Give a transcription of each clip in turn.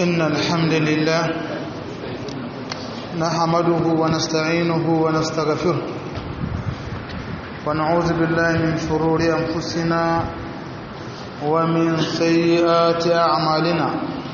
إن الحمد لله نحمده ونستعينه ونستغفره ونعوذ بالله من شرور أنفسنا ومن سيئات أعمالنا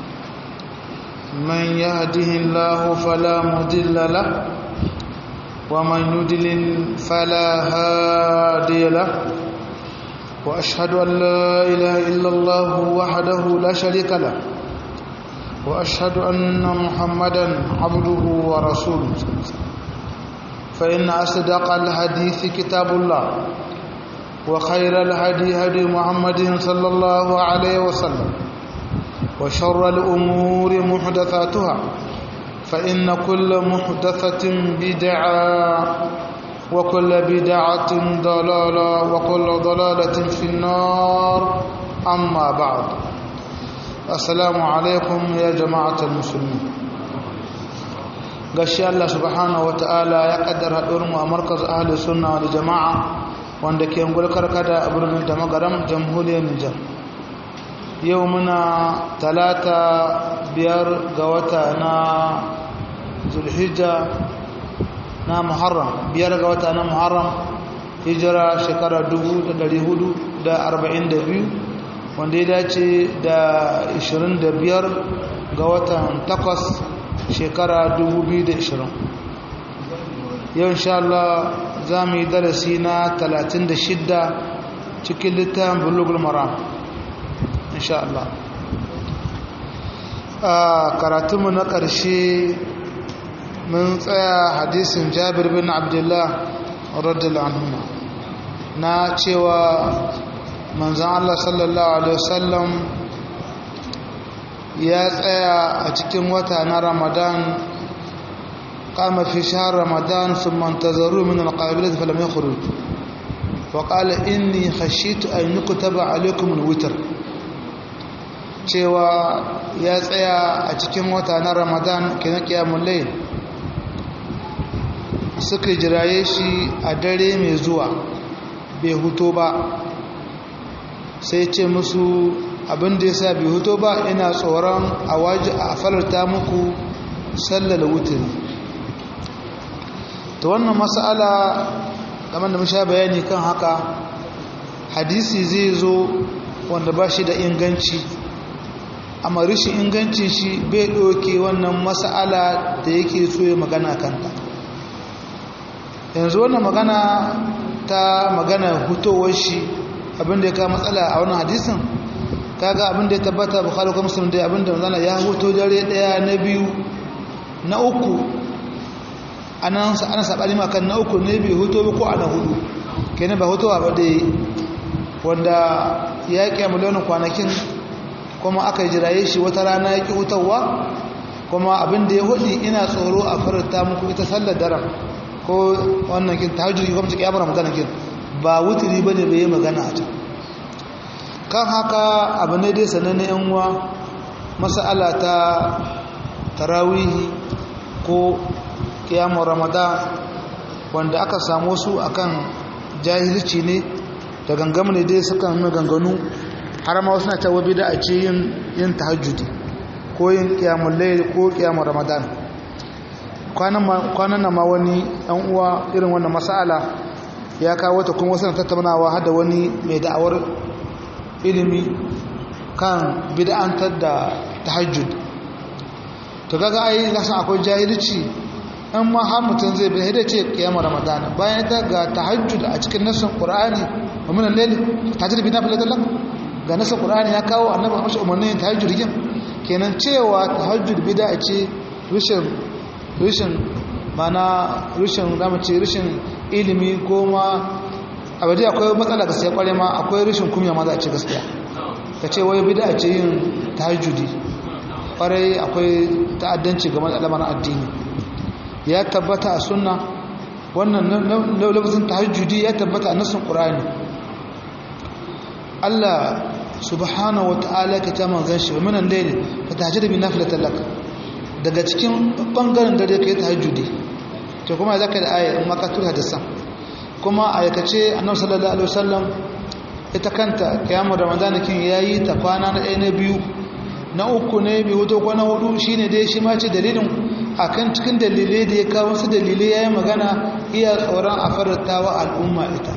من يهده الله فلا مضل له ومن يضلل فلا هادي له وأشهد أن لا إله إلا الله وحده لا شريك له وأشهد أن محمدا عبده ورسوله فإن أصدق الحديث كتاب الله وخير الهدي هدي محمد صلى الله عليه وسلم وشر الأمور محدثاتها فإن كل محدثة بدعة وكل بدعة ضلالة وكل ضلالة في النار أما بعد السلام عليكم يا جماعة المسلمين gashi Allah subhanahu ta'ala ya kaddara haɗuwar mu a markaz ahli sunna wal jama'a wanda ke ngulkar kada a birnin da magaram jamhuriyar Nijar yau muna talata biyar ga wata na zulhijja na muharram biyar ga wata na muharram hijira shekara 442 wanda ya dace da 25 ga watan 8 shekara 2020 yau insha Allah za mu yi darasi na 36 cikin littafin bulugul maram insha Allah a karatunmu na ƙarshe mun tsaya hadisin jabir bin abdullah radiyallahu anhu na cewa manzan Allah sallallahu alaihi wasallam ya tsaya a cikin wata na ramadan kama fi shahar ramadan sun mantazaru min alƙabilat falam ya khuruj وقال إني خشيت أن يكتب عليكم الوتر cewa ya tsaya a cikin wata na ramadan kenan kiyamun layl suka jiraye shi a dare mai zuwa bai huto ba sai ce musu abin da ya sa bai huto ba ina tsoron a waje a falarta muku sallar wutin ta wannan matsala kamar da sha bayani kan haka hadisi zai zo wanda ba shi da inganci amma rishin ingancin shi bai ɗauke wannan matsala da yake so ya magana kanta yanzu wannan magana ta magana hutowar shi abinda ya kawo matsala a wannan hadisin kaga abinda ya tabbata bukhari ko muslim dai abinda manzala ya huto dare daya na biyu na uku anan ana sabani makan na uku ne bai huto ba ko ana hudu kenan ba hutowa ba dai wanda ya kiyamu launin kwanakin kuma aka jiraye shi wata rana ya ki hutawa kuma abinda ya hudi ina tsoro a farta muku ita sallar daren ko wannan kin tahajjudi ko mutum kiyamar magana kin ba wuturi bane bai yi magana a can kan haka abu ne dai sananne yan uwa mas'ala ta tarawihi ko kiyamar ramadan wanda aka samu su akan jahilci ne da gangam ne dai suka nuna ganganu har ma wasu na cewa bida a ce yin yin tahajjudi ko yin kiyamul layl ko kiyamar ramadan kwanan na ma wani ɗan uwa irin wannan masala ya kawo ta kuma wasu tattaunawa hada wani mai da'awar ilimi kan bid'antar da tahajjud to kaga ai na san akwai jahilci in ma har mutum zai bi da ce kiyamar ramadan bayan ta ga tahajjud a cikin nassin qur'ani wa min al-layl tahajjud bi nafilatil lak ga nassin qur'ani ya kawo annabi mashi umarnin tahajjud kin kenan cewa tahajjud bid'a ce rushin rishin mana rishin damace rishin ilimi ko ma abadi akwai matsala ga sai kware ma akwai rishin kumya ma za a ce gaskiya ka ce wai bida ce yin tahajjudi kwarai akwai ta'addanci ga matsalamar addini ya tabbata a sunna wannan lafazin tahajjudi ya tabbata a nassin qur'ani Allah subhanahu wa ta'ala ka ta manzan shi wa minan layli fa tahajjud bi nafilatan lak daga cikin bangaren dare ka yi tahajjudi to kuma za ka da aya in maka tura hadisan kuma a yakace annabi sallallahu alaihi wasallam ita kanta kiyamar ramadan kin yayi ta kwana na ɗaya na biyu na uku ne bai huto ko na hudu shine dai shi ma ce dalilin akan cikin dalilai da ya kawo su dalilai yayin magana iya tsoron a faratawa al'umma ita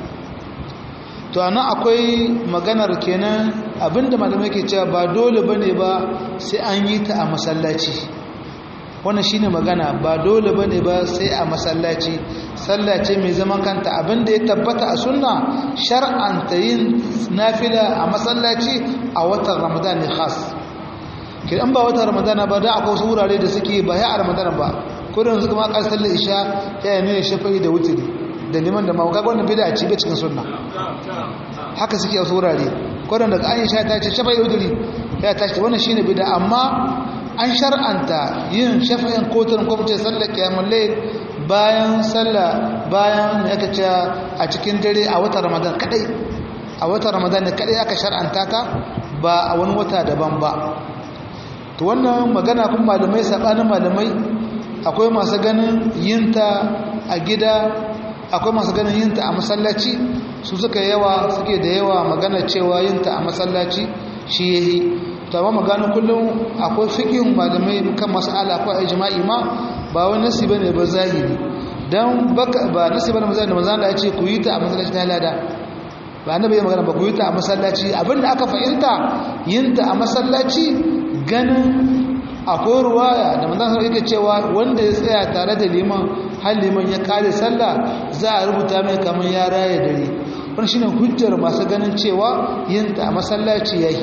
to anan akwai maganar kenan abinda malamai ke cewa ba dole bane ba sai an yi ta a masallaci wannan shine magana ba dole bane ba sai a masallaci sallace mai zaman kanta abinda ya tabbata a sunna shar'anta yin nafila a masallaci a watan ramadan ne khas kidan ba watan ramadan ba da akwai wasu wurare da suke ba ya a ramadan ba kurin su kuma kar sallar isha ya yi ne shafa'i da wutiri da liman da mawaka wannan bid'a ce bai cikin sunna haka suke a wasu wurare kurin daga an sha ta ce shafa'i da wutiri ya tashi wannan shine bid'a amma an shar'anta yin shafa'in kotun ko mutum sallar kiyamul layl bayan sallah bayan ya kace a cikin dare a watan ramadan kadai a watan ramadan ne kadai aka shar'anta ta ba a wani wata daban ba to wannan magana kun malamai sabanin malamai akwai masu ganin yinta a gida akwai masu ganin yinta a masallaci su suka yawa suke da yawa magana cewa yinta a masallaci shi yayi to amma magana kullum akwai fiqhin malamai kan mas'ala akwai ijma'i ma ba wani nasi bane ba zahiri dan baka ba nasi bane mazan da manzo Allah ya ce ku yi ta a masallaci ta lada ba annabi ya magana ba ku yi ta a masallaci abinda aka fahimta yin ta a masallaci ganin akwai ruwaya da manzo Allah yake cewa wanda ya tsaya tare da liman har liman ya kare sallah za a rubuta mai kamar ya raye dare wannan shine hujjar masu ganin cewa yin ta a masallaci yayi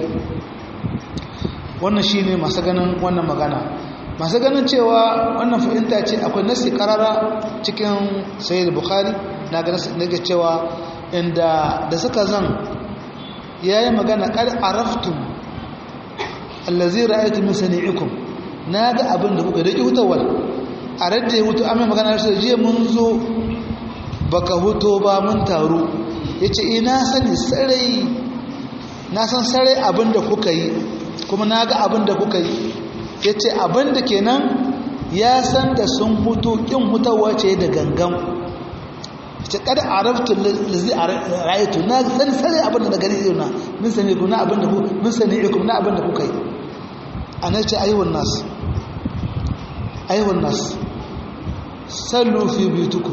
wannan shine masu ganin wannan magana masu ganin cewa wannan fahimta ce akwai nasi karara cikin sayyid bukhari na ga nake cewa inda da suka zan yayi magana qad araftum allazi ra'aytu min sani'ikum naga abin da kuka dake hutawar a radda hutu amma magana sai je mun zo baka huto ba mun taru yace ina sani sarai na san sarai abin da kuka yi kuma naga abin da kuka yi ya ce abinda kenan ya san da sun hutu ƙin hutawa ce da gangan ce kada a raftu lazi a rayatu na sani sani abinda da gani na min sani ku na abinda ku min sani ikum na abinda kuka yi a nan ce ayyuwan nas ayyuwan nas sallu fi bitukum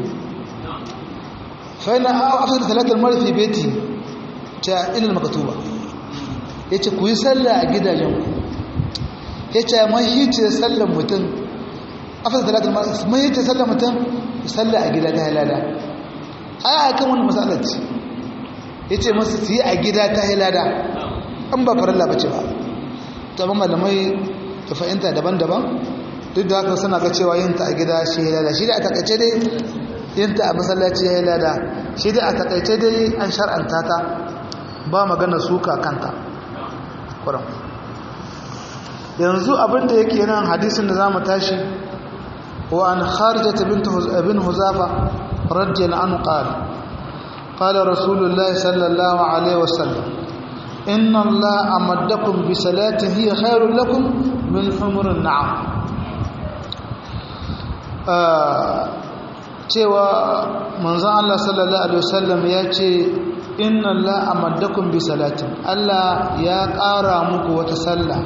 fa ina afsar talatar mara fi beti ta ilal makatuba yace ku yi sallah a gidajenku ya ce mahice sallan mutum afirka talatin mahice sallan mutum sallan a gida ta halada a kan wani matsalaci ya ce masu su yi a gida ta halada an ba farilla ba ce ba ta ban malamai ta fahimta daban-daban duk da haka suna ga cewa yinta a gida shi halada shi da a takaice dai yinta a masallaci ya halada shi da a takaice dai an shar'anta ta ba magana suka kanta kuran yanzu abinda yake nan hadisin da za mu tashi wa an kharijata bin huzafa radiyallahu anhu qala qala rasulullah sallallahu alaihi wasallam inna allaha amaddakum bi salatin hiya khairul lakum min humurin na'am cewa manzon Allah sallallahu alaihi wasallam ya ce inna allaha amaddakum bi salatin Allah ya ƙara muku wata sallah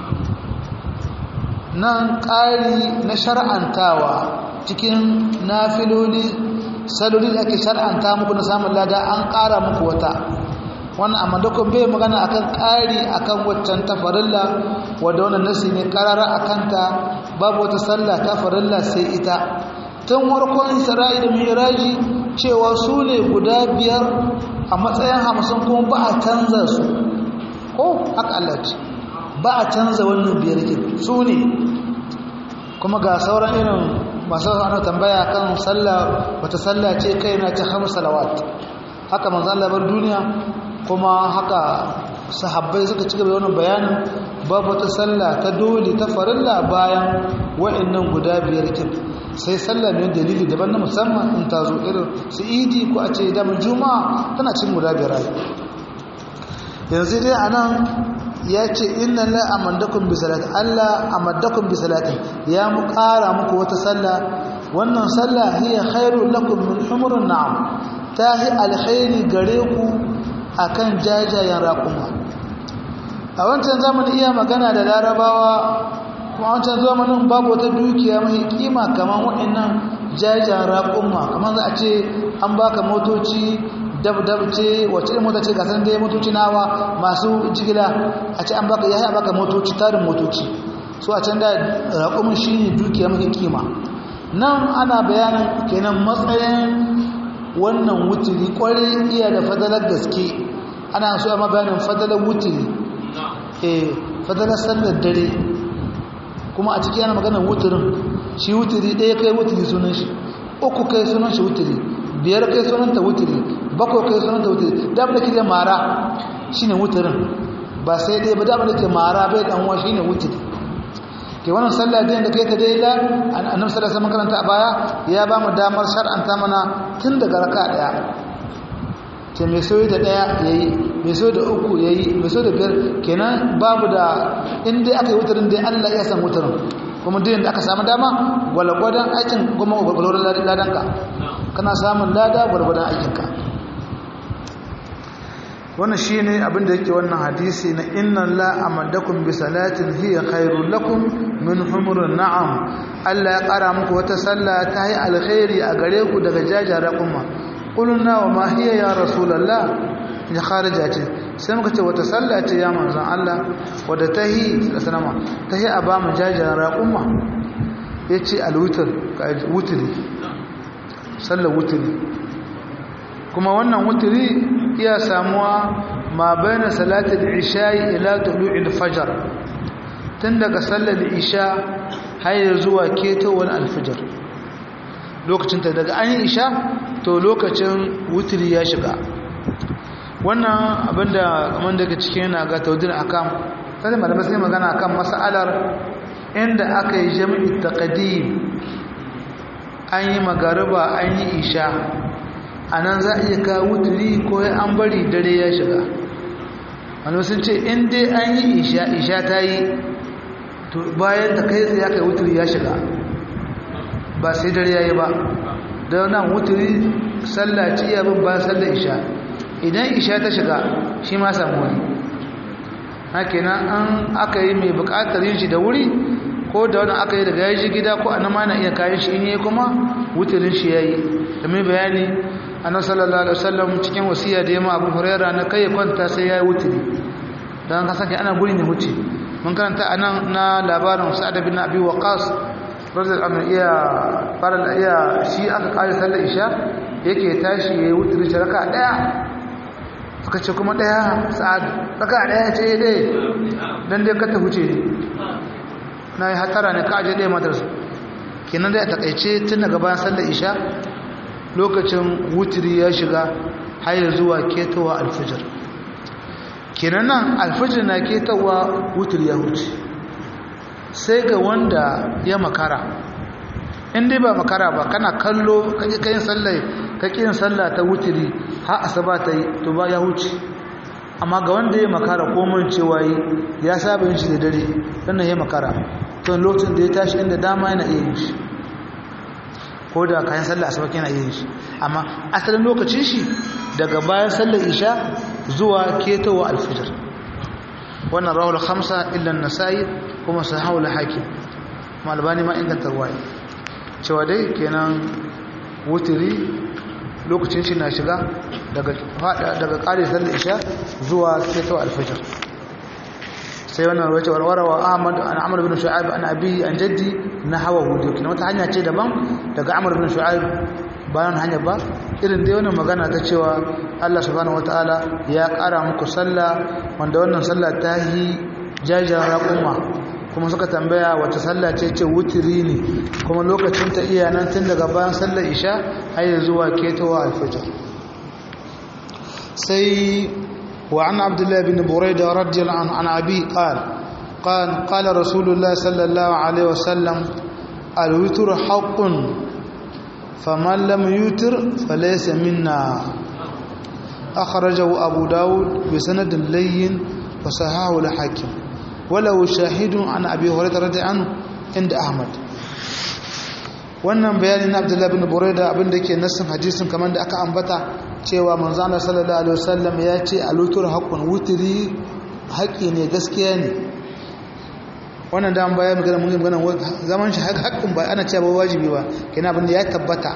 nan ƙari na shar'antawa cikin nafiloli saloli da ake shar'anta muku na samun lada an ƙara muku wata wannan amma dukkan bai magana akan ƙari akan waccan ta farilla wadda wannan nasi ne ƙarara akan ta babu wata sallah ta farilla sai ita tun warkon isra'i da miraji cewa su ne guda biyar a matsayin hamsin kuma ba a canza su ko haka Allah ce ba a canza wannan biyar ke su ne kuma ga sauran irin masu ana tambaya kan sallah wata sallah ce kai na ta hamsa salawat haka manzan labar duniya kuma haka sahabbai suka ci gaba wannan bayanin babu wata sallah ta dole ta farilla bayan wa'annan guda biyar kin sai sallah ne dalili daban na musamman in ta zo irin su idi ko a ce damar juma'a tana cin guda biyar yanzu dai anan ya ce inna la amandakum bi salati Allah amaddakum bi salati ya mu ƙara muku wata sallah wannan sallah hiya khairul lakum min humurun na'am tahi alkhairi gare ku akan jajayen raƙuma a wancan zamanin iya magana da larabawa kuma a wancan zamanin babu wata dukiya mai kima kamar waɗannan jajayen raƙumma kamar za a ce an baka motoci dab-dab ce wacce mota ce gasar da ya motoci nawa masu jigila a ce an baka ya baka motoci tarin motoci so a can da raƙumin shi ne dukiya mai kima nan ana bayanin kenan matsayin wannan wuturi kwarai iya da fadalar gaske ana so ma bayanin fadalar wuturi eh fadalar sallar dare kuma a ciki yana maganar wuturin shi wuturi ɗaya kai wuturi sunan shi uku kai sunan shi wuturi biyar kai sunan ta wuturi bakwai kai sunan ta wuturi da abin da ke da mara shine wuturin ba sai ɗaya ba da abin da ke mara bai ɗan uwa shine wuturi ke wannan sallah da kai ta daila annabi sallallahu alaihi wasallam karanta a baya ya ba mu damar shar'anta mana tun daga raka daya ce mai soyi da daya yayi mai soyi da uku yayi mai soyi da biyar kenan babu da in dai aka yi wutarin dai Allah ya san wutarin kuma duk da aka samu dama gwalgwadon aikin kuma gwalgwadon ladanka kana samun lada gwalgwadon aikinka wannan shi ne abinda yake wannan hadisi na inna la amadakum bi salatin hiya khairul lakum min humurin na'am Allah ya kara muku wata sallah ta yi alkhairi a gare ku daga jajara kuma qulna wa ma hiya ya rasulullah ya kharija ce sai muka ce wata sallah ce ya manzon Allah wadda ta yi sallama ta yi a ba mu jajara kuma yace alwitr wutri sallar wutri kuma wannan wutri iya samuwa ma bayan salatul isha'i ila tulu'il fajr tun daga sallar isha har zuwa ketowar alfajr lokacin ta daga an yi isha to lokacin wutri ya shiga wannan abinda kamar daga cikin yana ga taudin akam sai malamai sai magana akan mas'alar inda aka yi jami'i taqdim an yi magariba an yi isha a nan za a iya kawo wuturi ko an bari dare ya shiga wani sun ce in dai an yi isha isha ta yi to bayan ta kai tsaye kai wuturi ya shiga ba sai dare ya yi ba da nan wuturi sallah ce iya bin bayan sallar isha idan isha ta shiga shi ma samu wani haka nan an aka yi mai bukatar yin shi da wuri ko da wani aka yi daga yaji gida ko an ma na iya kayan shi in yi kuma wuturin shi ya yi da mai bayani annabi sallallahu alaihi wasallam cikin wasiya da yamma Abu Huraira na kai kwanta sai yayi wuturi dan ka sake ana guri ne huce mun karanta anan na labarin Sa'ad bin Abi Waqqas radiyallahu anhu iya fara iya shi aka kare sallar isha yake tashi yayi wuturi ta raka daya suka ce kuma daya Sa'ad raka daya ce dai dan dai ka ta huce ne nayi hatara ne ka aje dai madarsa kenan dai a takaice tun daga bayan sallar isha lokacin wutiri ya shiga har zuwa ketowa alfijir kenan nan alfijir na ketowa wutiri ya huce sai ga wanda ya makara in dai ba makara ba kana kallo kake kayin sallah kake yin sallah ta wutiri har asaba ta yi to ba ya huce amma ga wanda ya makara ko mun cewa yi ya saba yin shi da dare sannan ya makara to lokacin da ya tashi inda dama yana iya yin shi ko da kayan sallar asuba yana yin shi amma asalin lokacin shi daga bayan sallar isha zuwa ketowa alfijir wannan rawul khamsa illa an-nasai kuma sahahu al-hakim malbani ma inganta ruwaya cewa dai kenan wutiri lokacin shi na shiga daga daga kare sallar isha zuwa ketowa alfijir sai wannan rawace warwarawa Ahmad an Amr ibn Shu'aib an abi an jaddi na hawa hudu kina wata hanya ce daban daga Amr ibn Shu'aib bayan hanya ba irin dai wannan magana ta cewa Allah subhanahu wataala ya kara muku sallah wanda wannan sallah ta yi jajayen raƙuma kuma suka tambaya wata sallah ce ce wutiri ne kuma lokacin ta iya nan tun daga bayan sallar isha har zuwa ketowa alfajr sai وعن عبد الله بن بريدة رضي الله عنه عن أبي قال قال قال رسول الله صلى الله عليه وسلم الوتر حق فمن لم يوتر فليس منا أخرجه أبو داود بسند لين وصححه الحاكم ولو شاهد عن أبي هريرة رضي عنه عند أحمد wannan bayani na abdullahi bin buraida abinda ke nassin hadisin kamar da aka ambata cewa manzo Allah sallallahu alaihi wasallam ya ce alutur haqqun wutri haƙƙi ne gaskiya ne wannan da bayan magana mun magana zaman shi haƙƙin ba ana cewa wajibi ba kina abin da ya tabbata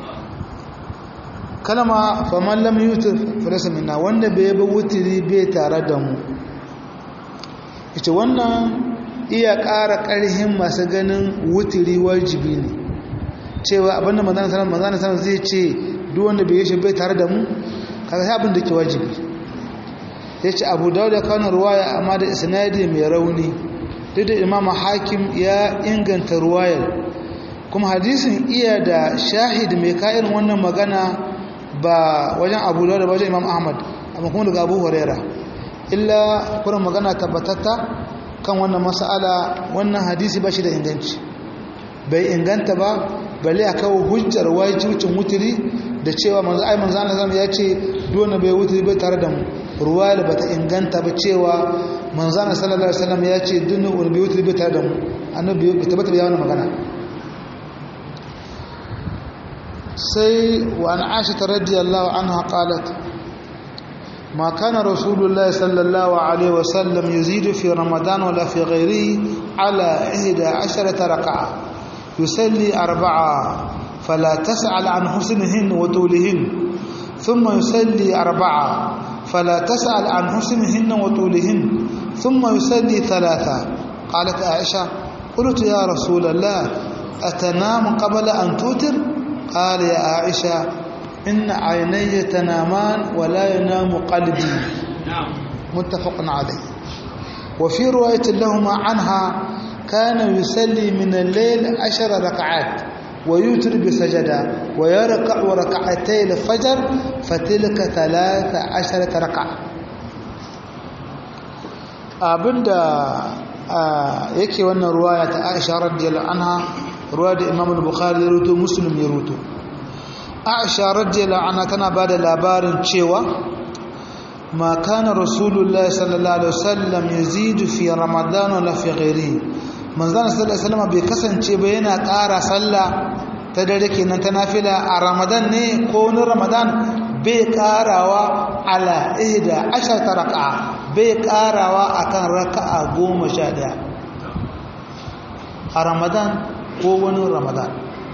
kalama faman lam yutir falasa minna wanda bai ba wutiri bai tare da mu ita wannan iya ƙara ƙarhin masu ganin wutiri wajibi ne cewa abinda manzana sanar manzana sanar zai ce duk wanda bai yi shi bai tare da mu kaga sai abin da ke wajibi ya ce abu dawo da kawo ruwaya amma da isnadi mai rauni duk da imama hakim ya inganta ruwayar kuma hadisin iya da shahid mai ka'irin wannan magana ba wajen abu dawo da wajen imam ahmad amma kuma daga abu huraira illa kuma magana tabbatatta kan wannan mas'ala wannan hadisi ba shi da inganci bai inganta ba balle a kawo hujjar wajibcin wuturi da cewa manzo ai manzo Allah zama ya ce dole bai wuturi bai tare da mu ruwa da bata inganta ba cewa manzo Allah sallallahu alaihi wasallam ya ce dole wani bai wuturi bai tare da mu annabi bai tabbata bai wannan magana sai wa an Aisha radiyallahu anha qalat ما كان رسول الله صلى الله عليه وسلم يزيد في رمضان ولا في غيره على إحدى عشرة ركعة يصلي أربعة فلا تسأل عن حسنهن وطولهن ثم يصلي أربعة فلا تسأل عن حسنهن وطولهن ثم يصلي ثلاثة قالت عائشة قلت يا رسول الله أتنام قبل أن توتر قال يا عائشة إن عيني تنامان ولا ينام قلبي متفق عليه وفي رواية لهما عنها كان يصلي من الليل عشر ركعات ويوتر بسجدة ويركع ركعتي الفجر فتلك ثلاث عشرة ركعة abinda yake wannan ruwaya ta Aisha radiyallahu anha ruwa da Imam al-Bukhari ya ruto Muslim ya ruto Aisha radiyallahu anha tana bada labarin cewa ma kana Rasulullahi sallallahu alaihi wasallam yazidu fi Ramadan wala fi ghairihi manzana sallallahu alaihi wasallam bai kasance ba yana ƙara sallah ta dare kenan ta nafila a ramadan ne ko wani ramadan bai ƙarawa ala ihda ashata raka'a bai ƙarawa akan raka'a goma sha ɗaya a ramadan ko wani ramadan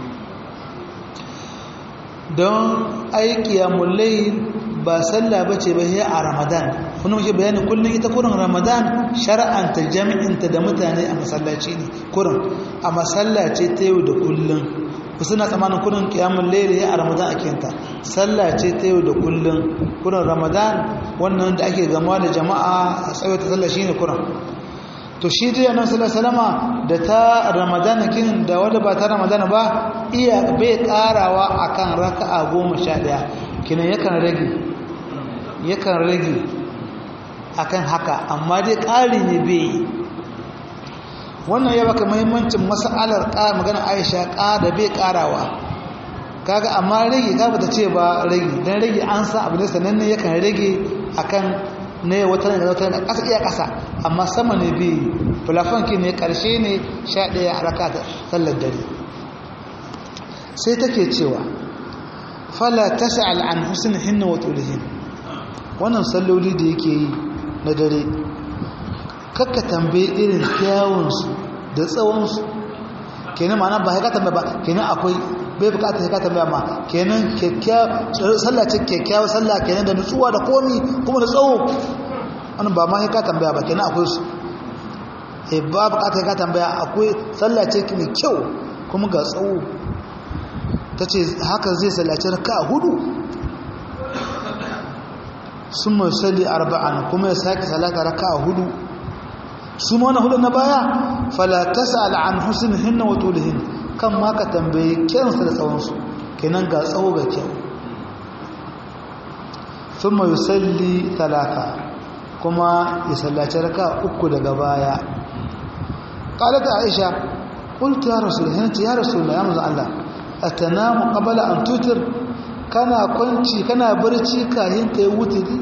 don aiki ya mullai ba sallah ba ce ba sai a ramadan kuma muke bayani kullum ita kurin ramadan shar'anta jami'inta da mutane a masallaci ne kurin a masallaci ta yau da kullum ku suna tsamanin kurin kiyamun laili a ramadan a kenta sallah ce ta yau da kullum kurin ramadan wannan da ake gama da jama'a a tsawaita sallah shine kurin to shi dai annabi sallallahu alaihi wasallama da ta ramadana kin da wanda ba ta ramadana ba iya bai karawa akan raka'a 11 kinan yakan rage yakan rage akan haka amma dai ƙari ne bai wannan ya baka muhimmancin mas'alar ƙara magana Aisha ƙara bai ƙarawa kaga amma rage ka bata ce ba rage dan rage an sa abu ne sananne yakan rage akan ne wata ne wata ne ƙasa iya ƙasa amma sama ne bi fulafan ki ne ƙarshe ne 11 a raka sallar dare sai take cewa fala tas'al an husnihinna wa tulihin wannan salloli da yake yi na dare kakka tambaye irin kyawunsu da tsawonsu kenan ma'ana ba haika tambaya ba kenan akwai bai bukatar haika tambaya ma kenan sallah ce kyakkyawar sallah kenan da nutsuwa da komi kuma da tsawo wannan ba ma haika tambaya ba kenan akwai su e ba bukatar haika tambaya akwai sallah ce mai kyau kuma ga tsawo ta ce haka zai sallaci raka a hudu sun mai salli arba'an kuma ya sake salata raka a hudu su ma wani hudu na baya falatasa al'an husin hinna wa tulihin kan ma ka tambayi kyansa da tsawonsu kenan ga tsawo ga kyau sun mai salli talata kuma ya sallaci raka uku daga baya ƙalata aisha ƙulta ya rasu da hinci ya rasu da ya maza Allah a tanamu ƙabala an tutur kana kwanci kana barci kayan ka yi wuturi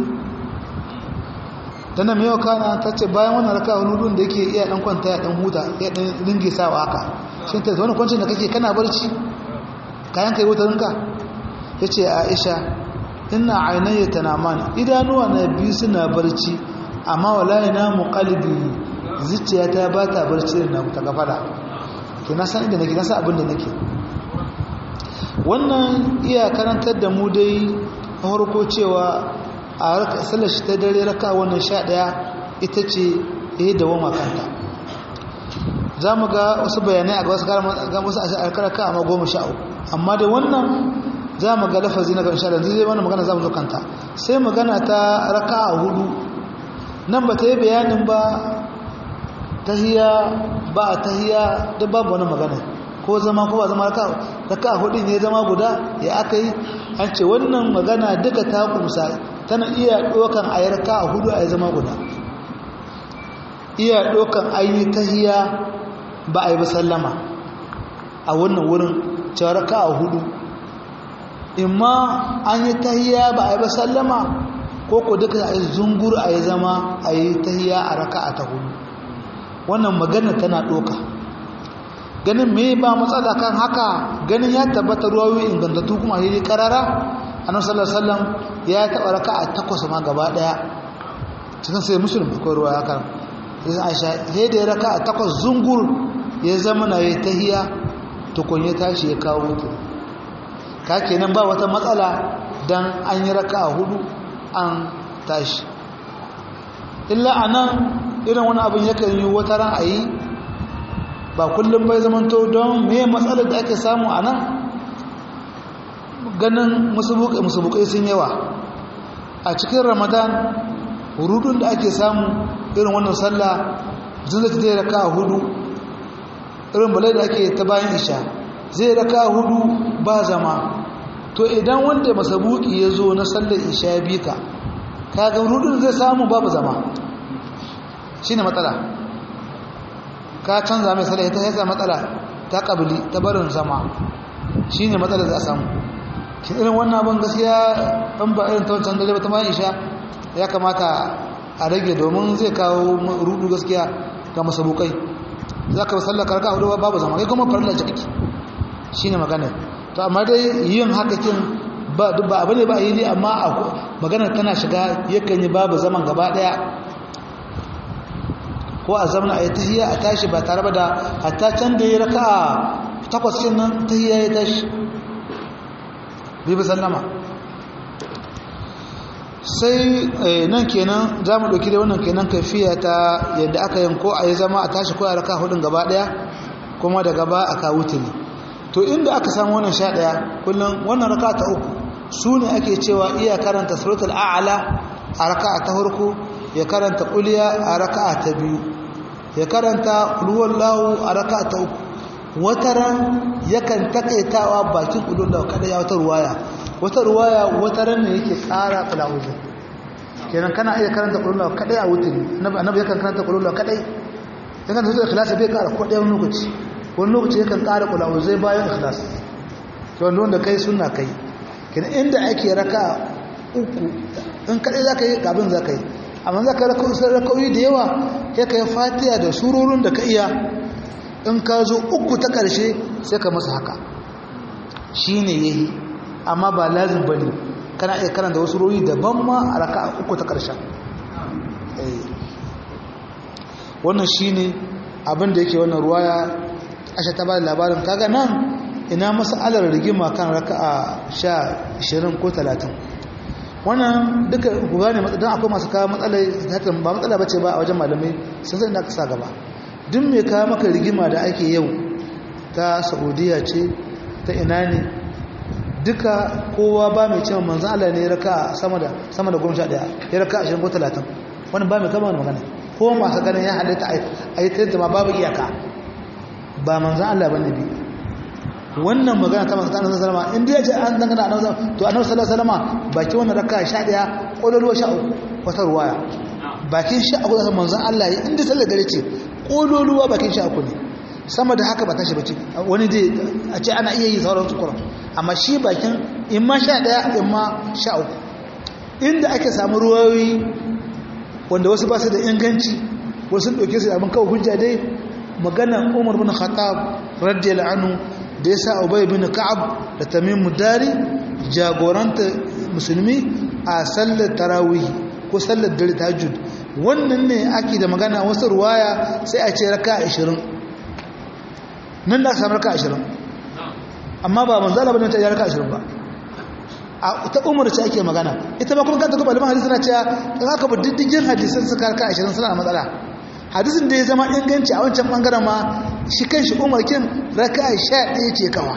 tana mai yau kana ta ce bayan wannan raka hudun da yake iya dan kwanta ya dan huta ya dan ringe sawa haka shi ta wani kwancin da kake kana barci kayan ka yi wutarinka ya ce aisha ina ainihin tanaman idanuwa na biyu suna barci amma wallahi na muqalbi zuciya ta ba ta barci da na ta gafara ke na san inda nake na san abin da nake wannan iya karantar da mu dai a farko cewa a sallar shi ta dare raka wannan sha ɗaya ita ce ya da wama kanta za mu ga wasu bayanai a ga wasu alkaraka amma goma sha uku amma da wannan za mu ga lafazi na ƙarshe da zai wani magana za mu zo kanta sai magana ta raka a hudu nan ba ta yi bayanin ba tahiya ba a tahiya da babu wani magana ko zama ko ba zama raka hudu ne zama guda ya aka yi an ce wannan magana duka ta kumsa tana iya ɗokan a yi raka hudu a yi zama guda iya ɗokan a yi tahiya ba a yi sallama a wannan wurin cewa raka a hudu imma an yi tahiya ba a yi sallama ko ko duka a yi zungur a yi zama a yi tahiya a raka a ta hudu wannan magana tana ɗoka ganin me ba matsala kan haka ganin ya tabbata ruwayoyi ingantattu kuma yi karara annabi sallallahu alaihi wasallam ya taɓa raka a takwas ma gaba ɗaya cikin sai musulmi akwai ruwa ya kan sai aisha sai da ya raka a takwas zungur ya zama na yi tahiya tukun ya tashi ya kawo mutu ka kenan ba wata matsala dan an yi raka a hudu an tashi illa anan irin wani abin yakan yi wata ran a yi ba kullum bai zamanto don me matsalar da ake samu a nan ganin musubukai sun yawa a cikin ramadan rudun da ake samu irin wannan sallah zai zai raka a hudu irin balai da ake ta bayan isha zai raka a hudu ba zama to idan wanda masabuki ya zo na sallar isha ya bi ka kaga rudun zai samu babu zama shi ne matsala ka canza mai sallah ta yasa matsala ta kabili ta barin zama shi ne matsala za a samu shi irin wannan abin gaskiya ɗan ba irin ta wancan dare ba ta bayan isha ya kamata a rage domin zai kawo rudu gaskiya ga masabukai za ka sallar karka hudu babu zama kai kuma farilla ce kake shi ne magana to amma dai yin haka kin ba abu ne ba a yi ne amma magana tana shiga yakan yi babu zaman gaba daya ko a zamana a yi tahiyya a tashi ba tare ba da hatta can da ya raka a takwas cin nan tahiyya ya tashi bibi sallama sai nan kenan za mu ɗauki da wannan kenan kafiya ta yadda aka yin ko a yi zama a tashi ko a raka hudun gaba ɗaya kuma da gaba a kawo tuni to inda aka samu wannan sha ɗaya kullum wannan raka ta uku su ne ake cewa iya karanta suratul a'ala a raka ta farko ya karanta kuliya a raka ta biyu ya karanta kulhuwallahu a raka ta uku wataran yakan takaitawa bakin kulhuwallahu kada ya wata ruwaya wata ruwaya wataran ne yake kara kulawuzin kenan kana iya karanta kulhuwallahu kadai a wuturi annabi yakan karanta kulhuwallahu kadai yakan zuwa ikhlasi bai kara ko ɗaya wani lokaci wani lokaci yakan kara kulawuzai bayan ikhlas to wanda wanda kai sunna kai kenan inda ake raka uku in kadai za ka yi gabin za ka yi amma za ka raka'o'i da yawa ya ka yi fatiya da surorin da ka iya in ka zo uku ta ƙarshe sai ka masa haka shi ne ya yi amma ba lazim ba ne kana iya karanta wasu royi daban ma a raka uku ta ƙarshen wannan shi ne abin da yake wannan ruwaya ashe ta ba da labarin kaga nan ina masalar rigima kan raka a sha 20 ko 30 wannan duka ku gane don akwai masu kawo matsalai hakan ba matsala bace ba a wajen malamai sun san da aka sa gaba duk mai kawo maka rigima da ake yau ta saudiya ce ta ina ne duka kowa ba mai cewa manzan Allah ne ya raka sama da sama da goma sha ɗaya ya raka ashirin ko talatin wani ba mai kama wani magana ko masu ganin ya halitta a yi tattama babu iyaka ba manzan Allah ba ne bi wannan magana ta masu kanan salama inda ya ce an dangana a nau'ar to a nau'ar salama baki wannan raka sha ɗaya ƙololuwa sha uku wata ruwaya bakin sha uku zaka manzan Allah ya inda sallar dare ce ƙololuwa bakin sha uku ne sama da haka ba tashi bace wani dai a ce ana iya yi sauran tukuran amma shi bakin in ma sha ɗaya in ma sha uku inda ake samu ruwayoyi wanda wasu ba su da inganci wasu ɗauke su abin kawo hujja dai maganan umar bin khattab radiyallahu anhu da ya sa ubay bin ka'ab da tamim dari jagoranta musulmi a sallar tarawih ko sallar dare tahajjud wannan ne ake da magana wasu ruwaya sai a ce raka 20 nan da aka samu raka 20 amma ba manzala bane ta yi raka 20 ba a ta umar ce ake magana ita ba kuma kanta kuma malaman hadisi na cewa in aka bi diddigin hadisan suka raka 20 suna da matsala hadisin da ya zama inganci a wancan bangaren ma shi kan shi umar kin raka 11 ce kawa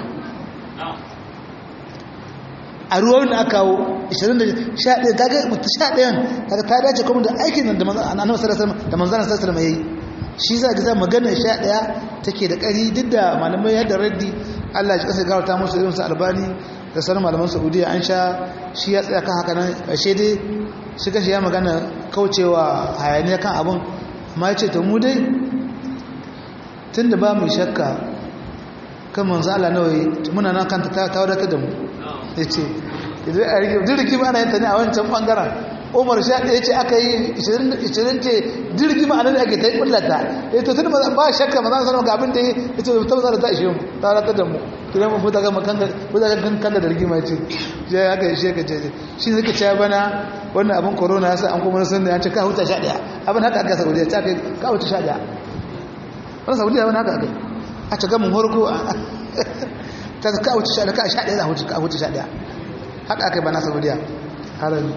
a ruwan da aka kawo 21 kaga mutu 11 kaga ta dace kuma da aikin da annabi sallallahu da manzon sallallahu alaihi yayi shi za ga magana 11 take da ƙari duk da malamai yadda raddi Allah ya kasa garauta musu irin su albani da sauran malaman saudiya an sha shi ya tsaya kan haka nan ƙarshe dai shi kashi ya magana kaucewa hayaniya kan abin ma ya ce ta mu dai tun da ba mu shakka kan manzo Allah nawai muna nan kanta ta wadatar da mu ya ce idan a rike jirgi ba ana yin ta ne a wancan bangaren umar sha ɗaya ce aka yi 20 ce jirgi ma anan ake ta yi kullata ya to tun ba shakka ba za su sanar ga abin da ya ce ta mazara ta ishe mu ta wadatar da mu kidan mu futa gama kan kan kan da rigima ce ya haka shi ka ce shi ne suka ce bana wannan abin corona ya sa an kuma sun da ya ce ka huta sha ɗaya abin haka aka saudiya ta kai ka huta sha ɗaya wannan saudiya abin haka aka a ta gamin horko ta ka huta sha ɗaya ka sha ɗaya za huta ka huta sha ɗaya haka aka yi bana saudiya harami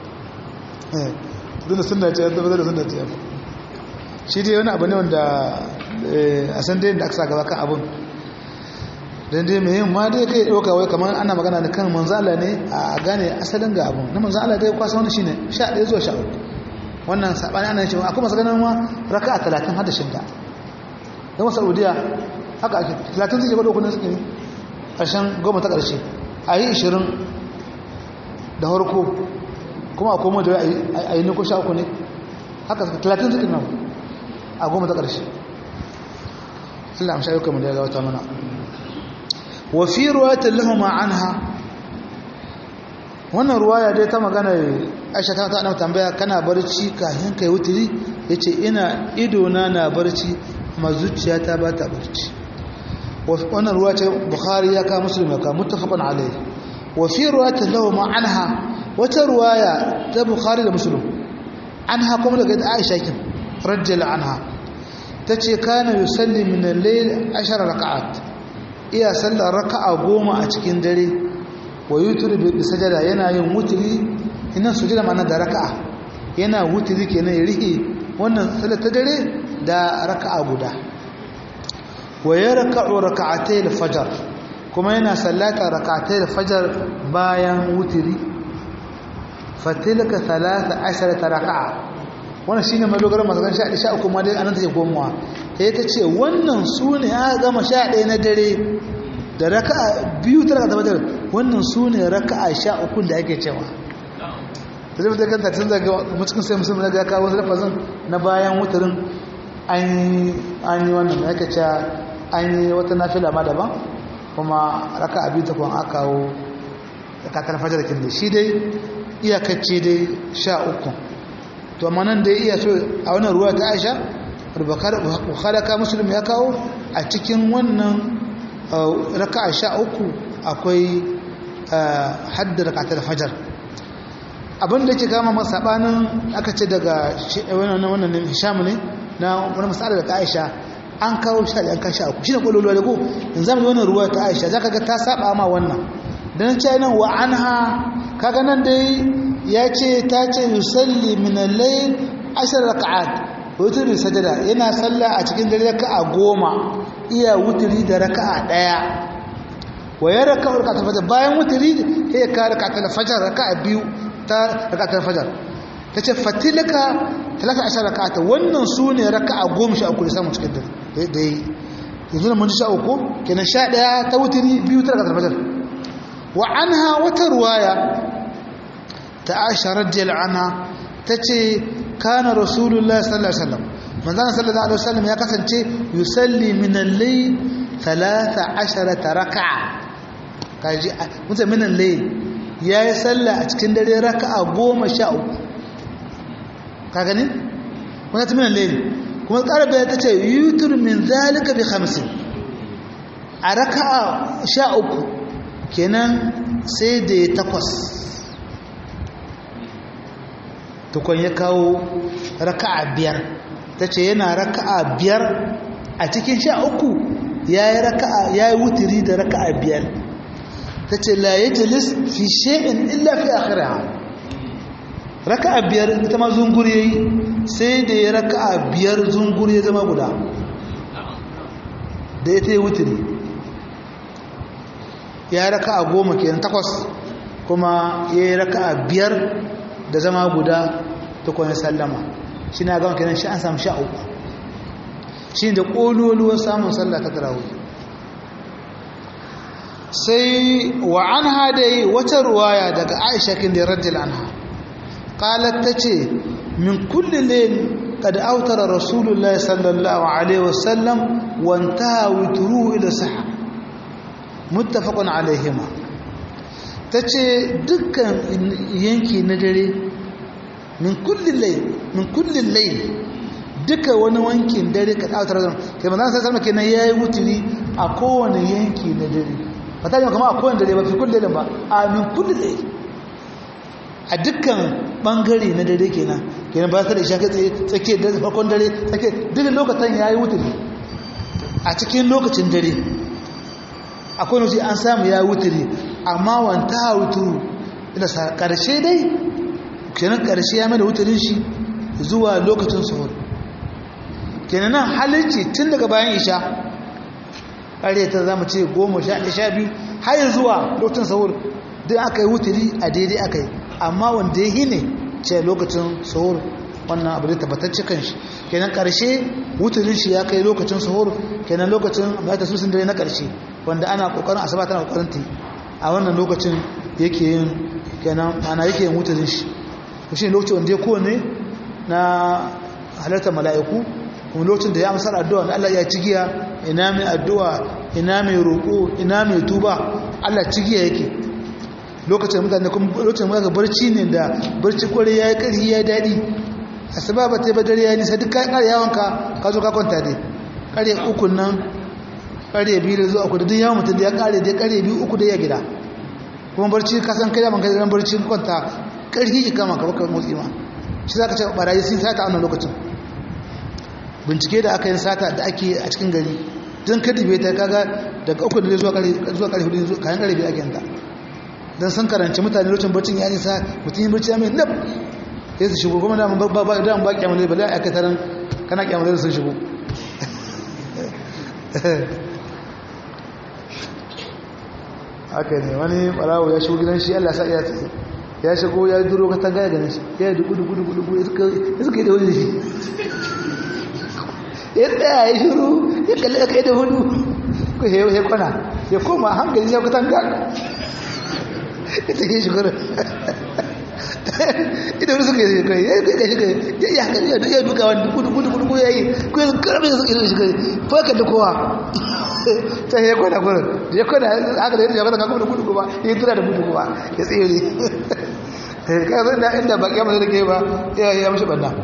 duk da sunna ce ya tabbatar da sunna ce ya shi dai wani abu ne wanda a san dai da aka sa gaba kan abun don dai mai yin ma dai kai ɗauka wai kamar ana magana da kan manzala ne a gane asalin ga abun na manzala dai kwasa wani shine sha ɗaya zuwa sha uku wannan saɓani ana cewa akwai masu ganin ma raka a talatin hada shidda don saudiya haka ake talatin suke gwada ukunan suke ƙarshen goma ta ƙarshe a yi ishirin da harko kuma a koma da a yi nukun sha uku ne haka talatin suke nan a goma ta ƙarshe Allah amsha yau da ya gawata mana wafi ruwayatar lahuma anha wannan ruwaya dai ta magana aisha ta ana tambaya kana barci kafin kai wuturi ya ce ina idona na barci ma zuciya ta ba ta barci wannan ruwa ce bukhari ya ka musulun ya ka mutafakon alai wafi ruwayatar lahuma anha wata ruwaya ta bukhari da musulun anha kuma daga aisha kin rajjala anha ta ce kana yusalli min al-layl 10 raka'at iya sallar raka'a goma a cikin dare wa yutri bi sajada yana yin wutri ina sujada mana da raka'a yana wutri kenan ya rihe wannan sallar ta dare da raka'a guda wa yarka'u raka'atay al-fajr kuma yana sallata raka'atay al-fajr bayan wutri fatilka 13 raka'a wannan shine madogaran masalan sha sha uku ma dai anan take gomuwa sai ta ce wannan su ne aka gama sha ɗaya na dare da raka'a biyu ta raka'a tabbatar wannan su ne raka'a sha uku da ake cewa ta zai mutu kanta tun daga mutukin sai musulmi daga kawo wasu lafazin na bayan wutarin an yi wannan da ake cewa an yi wata nafila ma daban kuma raka'a biyu ta kwan aka kawo raka'a fajar kin da shi dai iyakacce dai sha uku to amma nan dai iya so a wannan ruwa ta aisha bukhari ka muslim ya kawo a cikin wannan raka'a sha uku akwai haddar rakatar fajar abinda ke kama masabanin aka ce daga wannan wannan hisham ne na wani masala da aisha an kawo sha da an kawo sha uku shine kololuwa da ko in zamu wannan ruwa ta aisha zaka ga ta saba ma wannan dan ce nan wa anha kaga nan dai ya ce ta ce yusalli min al-layl ashar rak'at wutri sajada yana salla a cikin dare raka'a goma iya wutri da raka'a daya wa ya raka'u raka'atul fajr bayan wutri sai ya ka raka'atul fajr raka'a biyu ta raka'atul fajr tace fatilaka talata ashar raka'ata wannan sune raka'a goma sha uku da samu cikin dare da yi yanzu mun ji sha uku kenan sha daya ta wutri biyu ta raka'atul fajr wa anha wata ruwaya ta aisha radiyallahu anha tace kana rasulullah sallallahu alaihi wasallam manzon sallallahu alaihi wasallam ya kasance yusalli min al-layl 13 raka'a kaji mutum min al-layl yayi sallah a cikin dare raka'a 13 ka gani wannan ta min al-layl kuma karaba ta ce yutur min zalika bi 50 a raka'a 13 kenan sai da takwas tukun ya kawo raka'a biyar ta ce yana raka'a biyar a cikin sha uku ya yi raka'a ya yi wutiri da raka'a biyar ta ce la ya jalis fi she'in illa fi akhiraha raka'a biyar ita ma zungur ya yi sai da ya raka'a biyar zungur ya zama guda da ya ta yi wutiri ya raka'a goma kenan takwas kuma ya yi raka'a biyar da zama guda tukun ya sallama shi na gama kenan shi an samu sha uku shi da ƙololuwar samun sallah ta tarawih sai wa an hadai wata ruwaya daga aisha kin da rajul anha qalat tace min kulli layl qad awtara rasulullahi sallallahu alaihi wasallam wa intaha witruhu ila sahha muttafaqun alaihima tace dukkan yanki na dare min kulli layl min kulli layl duka wani wankin dare ka ɗautar zama kai ma za su sami kenan ya yi wuturi a kowane yanki na dare ba ta yi kama a kowane dare ba fi kulle ba a min kulle a dukkan ɓangare na dare kenan kenan ba ta da isha kai tsakiyar da farkon dare tsakiyar duk lokacin ya yi wuturi a cikin lokacin dare akwai nufi an samu ya yi wuturi amma wanta wuturu ina sa ƙarshe dai kenan ƙarshe ya mai da wuturin shi zuwa lokacin suhur kenan halicci tun daga bayan isha ƙarya ta zama ce goma sha biyu har zuwa lokacin sahur duk aka yi wuturi a daidai aka yi amma wanda ya yi ne ce lokacin sahur wannan abu da tabbatacce kan shi kenan ƙarshe wuturin shi ya kai lokacin sahur kenan lokacin ba ta susun dare na ƙarshe wanda ana ƙoƙarin asaba tana ƙoƙarin ta a wannan lokacin yake yin kenan ana yake yin wuturin shi shi lokacin wanda ya kowane na halartar mala'iku kuma lokacin da ya amsar addu'a da Allah ya cigiya ina mai addu'a ina mai roƙo ina mai tuba Allah cigiya yake lokacin mutane kuma lokacin mutane barci ne da barci kwarai ya yi ƙarfi ya daɗi a sababa ta yi badar ya nisa duk kayan ƙari yawon ka ka zo ka kwanta dai ƙarfe uku nan ƙarfe biyu da zuwa kudu duk yawon mutum da ya ƙare dai ƙarfe biyu uku da ya gida kuma barci ka san kai da man kai da barci kwanta ƙarfi ki kama ka baka motsi ma shi za ka ce barayi sun sata a wannan lokacin bincike da aka yi sata da ake a cikin gari don kadibe ta kaga daga uku da zuwa karfe hudu kayan karfe ake yanta don sun karanci mutane lokacin barcin ya nisa mutum yi barci ya mai nab ya su shigo kuma daman ba ba daman ba kyamale ba a taron kana kyamale sun shigo haka ne wani barawo ya shigo gidan shi allah sa iya tsaye ya shigo ya duro ka tanga ya ganin shi ya yi duku duku duku duku ya suka yi da wani da shi ya tsaya ya shiru ya kalli aka yi da hudu ko ya kwana ya koma hankali ya kutan ga ya take shi kwanan ita wani suka yi kai ya kai shi kai ya yi hankali ya ya duka wani gudu gudu gudu gudu ya yi ko ya karbe da suka yi shi kai ko ya kalli kowa ta ya kwana kwanan ya kwana haka da ya kwana ga gudu gudu kuma ya tura da gudu kuma ya tsere kai zai da inda baki ya da ke ba ya yi mashi banna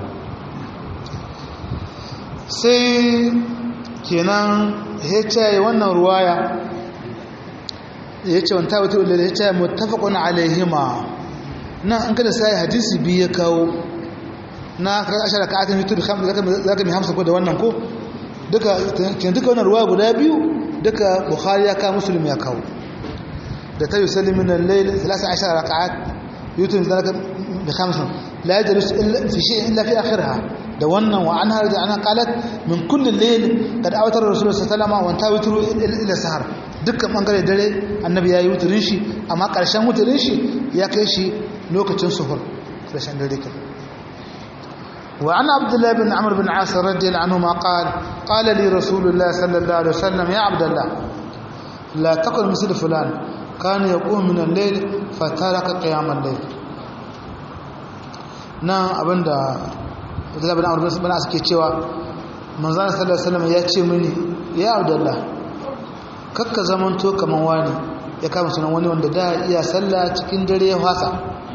sai kenan ya ce wannan ruwaya ya ce wanta wata wadda ya ce mutafakon alaihima nan an kada sai hadisi biyu ya kawo na ashara ka atin yutur za ka mai hamsa ko da wannan ko duka kin duka wannan ruwaya guda biyu duka bukhari ya kawo musulmi ya kawo da ta yi salimin lail 13 raka'at yutur zalika bi khamsin la yajlis illa fi shay'in illa fi akhirha da wannan wa an harda ana qalat min kulli layl kad awatar rasulullah sallallahu alaihi wasallam wa tawitru ila sahar dukkan bangare dare annabi yayi wutrin shi amma karshen wutrin shi ya kai shi lokacin suhur karshen dare ke wa an abdullah bin amr bin as radiyallahu anhu ma qala qala li rasulullah sallallahu alaihi wasallam ya abdullah la taqul misl fulan kana yaqum min al-layl fataraka qiyam al-layl nan abinda Abdullah bin Amr bin As ke cewa manzon sallallahu alaihi wasallam ya ce mini ya Abdullah kakka zamanto kaman wani ya kama sunan wani wanda da iya sallah cikin dare ya fasa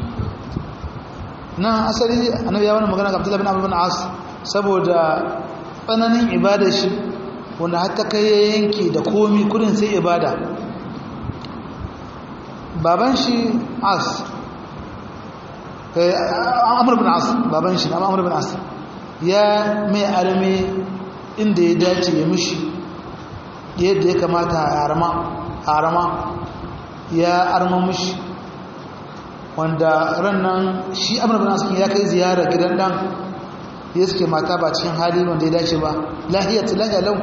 nan asali annabi ya wani magana ga Abdullah bin Amr bin As saboda tsananin ibada shi wanda har ta kai ya yanke da komi kudin sai ibada baban shi As amur bin as baban shi na amur bin as ya mai arme inda ya dace ya mishi yadda ya kamata a arama ya arma mishi wanda rannan shi amur bin as ya kai ziyara gidan dan ya suke mata ba cikin hali wanda ya dace ba lahiyar lahiya lau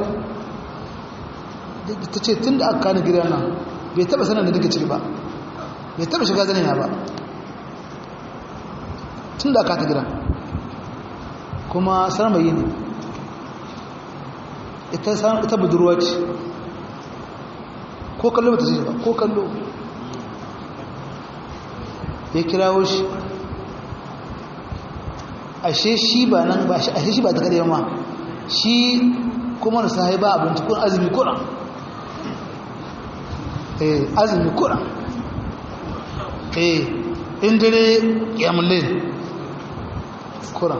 ta ce tun da aka kani gidan nan bai taba sanar da duka ciki ba bai taba shiga zanina ba tun da aka ta gidan kuma sarmayi ne ita budurwa ce ko kallo ba ta ce ba ko kallo ya kirawo shi ashe shi ba nan ba ashe shi ba ta kare ma shi kuma da sahi ba abinci kun azumi kuran eh azumi kuran eh in dare kiyamulin kuran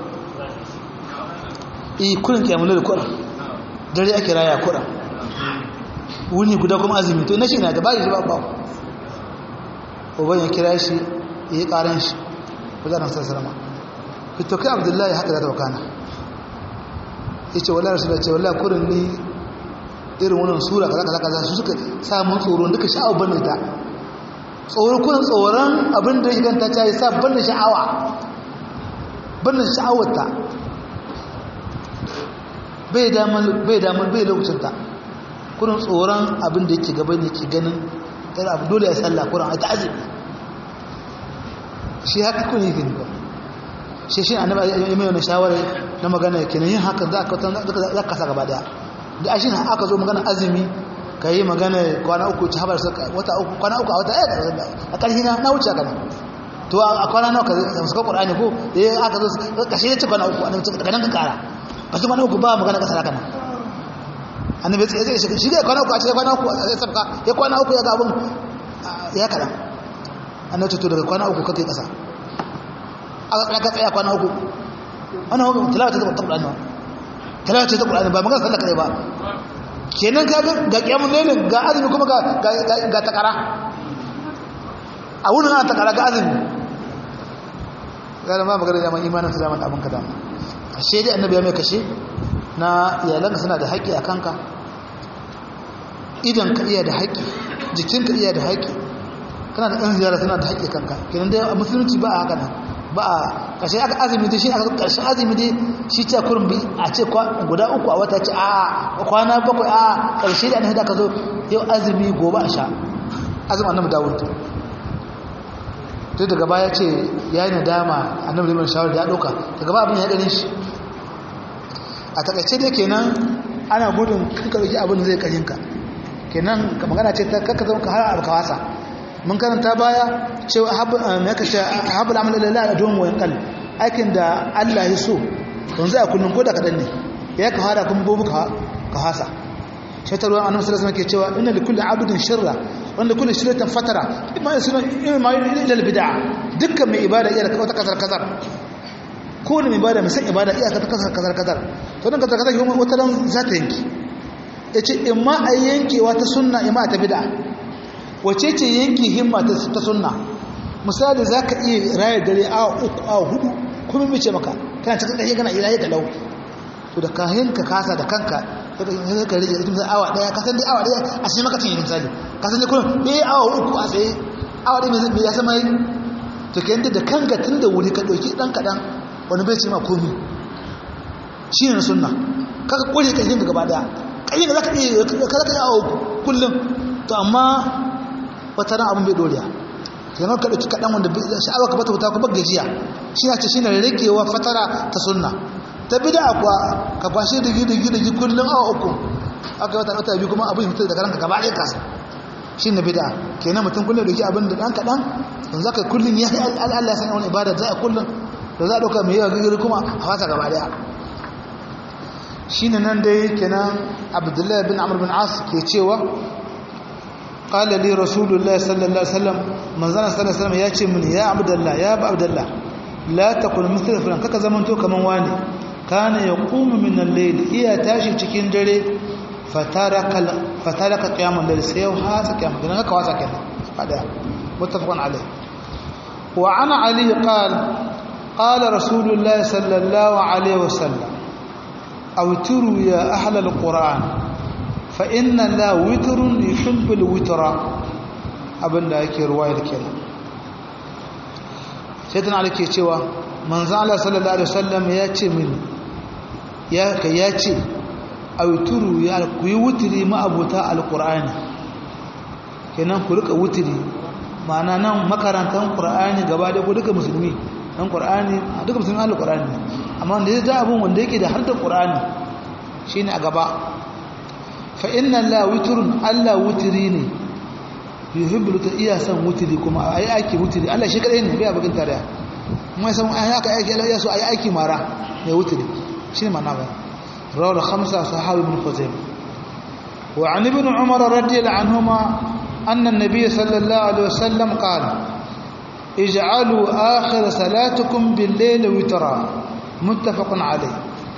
eh kurin kiyamulin kuran dare ake raya kuran wuni guda kuma azumi to na shi na da bayi ba ba uban ya kira shi ya yi karan shi wajen nasarar salama fito kai abdullahi haka da ta wakana ya ce wala rasu da ce wala kurin ni irin wannan sura kaza kaza kaza su suka samun tsoron duka sha'awar bane ta tsoron kurin tsoron abin da ya ganta ta yi sa bane sha'awa bane sha'awar ta bai damar bai damar bai lokacin ta kurin tsoron abin da yake gaba ne ke ganin tare abu dole ya sallah kurin a ta azumi shi haka kun yi gani ba shi shi annabi ya mai wani shawara na magana kenan yin hakan za ka za ka sa gaba daya da ashin aka zo magana azumi ka yi magana kwana uku ci habar wata uku kwana uku a wata ɗaya a ƙarfi na na wuce kana to a kwana nawa ka suka ƙur'ani ko eh aka zo kashe ya ce kwana uku annabi daga nan ka ƙara ba su kwana uku ba magana ƙasa haka nan annabi ya ce shi da kwana uku a cikin kwana uku a sabka ya kwana uku ya ga abin ya kaɗan annabi ce to daga kwana uku ka kai ƙasa aka tsaya kwana uku wannan hukun tilawata ta ƙur'ani ba tilawata ta ƙur'ani ba magana sallah kare ba kenan ka ga kiyamun lailin ga azumi kuma ga takara a wurin ana takara ga azumi gara ma magana zaman imanin su zaman abin ka dama ashe dai annabi ya mai kashe na iyalanka suna da haƙƙi a kanka idan ka iya da haƙƙi jikinka iya da haƙƙi kana da ɗan ziyara suna da haƙƙi kanka kenan dai a musulunci ba a haka nan ba a ƙarshe aka azumi dai shi aka ƙarshen azumi dai shi ce kurin bi a ce guda uku a wata ce a kwana bakwai a ƙarshe da annabi da aka zo yau azumi gobe a sha azumi annabi dawud duk daga baya ce ya yi nadama annabi liman shawar da ya ɗauka daga ba abin ya ɗanin shi a takaice dai kenan ana gudun kanka ɗauki abin da zai ƙarinka kenan ka magana ce ta kakka zama ka har abu ka wasa mun karanta baya cewa haɓul amal lalala a domin wayan kal aikin da Allah ya so yanzu a kullum ko da kaɗan ne ya ka hada kuma gobe ka hasa shaitarwa annabi sallallahu alaihi ke cewa inna likulli abdin shirra wanda kulli shirratin fatara imma yasuna imma ila bid'a dukkan mai ibada iya da wata kasar kasar ko ne mai ibada mai san ibada iya ta kasar kasar kasar to dan kasar kasar kuma wata ran za ta yanki yace imma a yankewa ta sunna imma ta bid'a wace ce yanki himma ta sunna misali za ka iya raya dare awa uku awa hudu kuma mace maka kana cikin ƙashe kana iraye ka lau to da kayan ka kasa da kanka sai ka rage misali awa daya kasan dai awa daya a sai maka cinye misali kasan dai kullum bai awa uku a tsaye awa daya mai ya sama yi to ka yanda da kanka tun da wuri ka ɗauki ɗan kaɗan wani bai ce ma komi shi ne na sunna kaka ƙware ƙashin ka gaba daya ƙashin ka za ka iya ka za ka yi awa uku kullum to amma wata ran abin bai doriya kenan ka dauki kadan wanda sha'awa ka bata wuta ko gajiya shi ne ce shine rakewa fatara ta sunna ta bid'a kuwa ka kwashe da gidi gidi gidi kullun awa uku aka wata wata biyu kuma abin fitar da ranka gaba ɗaya kasa shine bid'a kenan mutum kullun dauki abin da dan kadan dan zaka kullun ya Allah ya sanar wani ibada za a kullun da za a dauka mai yawa gidi kuma a fata gaba ɗaya shine nan dai kenan Abdullahi bin Amr bin As ke cewa قال لي رسول الله صلى الله عليه وسلم manzana sallallahu alaihi wasallam ya ce mini ya abdullah ya ba abdullah la takun mithla fulan kaka zamanto kaman wani kana yaqumu min al-layl iya tashi cikin dare fataraka fataraka qiyamul layl sai ya hasa qiyam dan haka wasa kenan fada muttafaqun alai وعن علي قال قال رسول الله صلى الله عليه وسلم أوتروا يا أهل القرآن فإن لا وتر يحب الوتر abin da ake ruwayar kenan sai tana alake cewa manzan Allah sallallahu Alaihi wasallam ya ce mini ya ka ya ce a wuturu ya ku yi wuturi ma'abuta alkur'ani kenan ku rika wuturi ma'ana nan makarantar ƙur'ani gaba da ku duka musulmi dan ƙur'ani a duka musulmi alkur'ani amma wanda ya za abin wanda yake da harkar ƙur'ani shine a gaba fa inna la wuturun Allah wuturi ne yuhibbu ta iya san wuturi kuma ayi aiki wuturi Allah shi kadai ne bai abin tare mai san ai haka aiki Allah ya so ayi aiki mara ne wuturi shi ne ma'ana ba rawal khamsa sahabi ibn Khuzaimah wa an ibn Umar radiyallahu anhuma anna an-nabiy sallallahu alaihi wasallam qala ij'alu akhir salatukum bil-layli witra muttafaqun alayh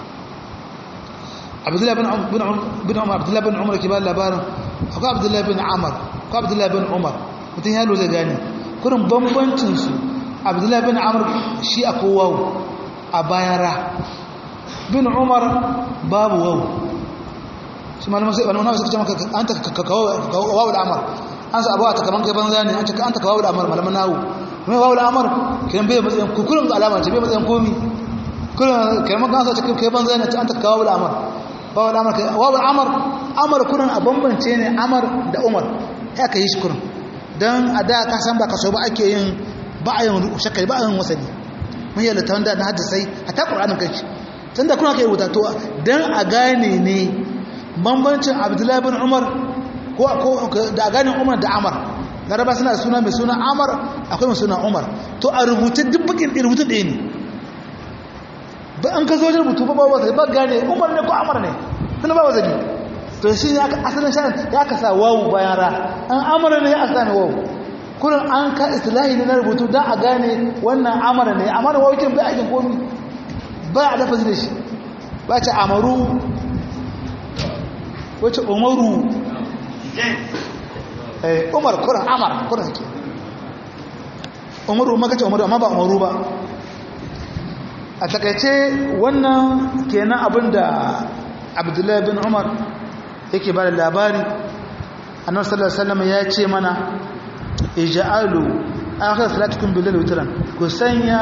Abdullah bin bin Umar Abdullah bin Umar kibar labarin akwai Abdullah bin Amr ko Abdullah bin Umar mutum ya lura gani kurin bambancin su Abdullah bin Amr shi akwai wawu a bayan ra bin Umar babu wawu shi malaman sai malaman suka ce maka an ta kawo wawu da Amr an sa abuwa ta kaman kai banza ne an ta an ta kawo da Amr malaman nawu mai wawu da Amr kiran bai matsayin kukurin alama ce bai matsayin komi kurin kiran kan sa kai banza ne an ta kawo da Amr wawu da Amr wawu da Amr Amr kurin a bambance ne Amr da Umar ya ka yi shi kurin don a da ka san ba ka so ba ake yin ba a yin shakari ba a yin wasani mun yi littafin da na haddasai a ta ƙuranin kai tun da kuna ka yi wuta to don a gane ne bambancin abdullahi bin umar ko da a gane umar da amar laraba suna da suna mai suna amar akwai mai suna umar to a rubuta duk bakin rubutun ɗaya ne ba an ka zo wajen rubutu ba ba wasa ba gane umar ne ko amar ne tun ba wasa to shi ne aka asalin shan ya ka sa wawu bayan ra an amara ne ya sami wawu kurin an ka islahi ne na rubutu don a gane wannan amara ne amara wawikin bai aikin komi ba a dafa da shi ba ce amaru wace umaru umar kurin amar kurin ke umaru maka ce umaru amma ba umaru ba a takaice wannan kenan abinda abdullahi bin umar yake ba da labari annabi sallallahu alaihi wasallam ya ce mana ij'alu akhir salatukum bil witran ku sanya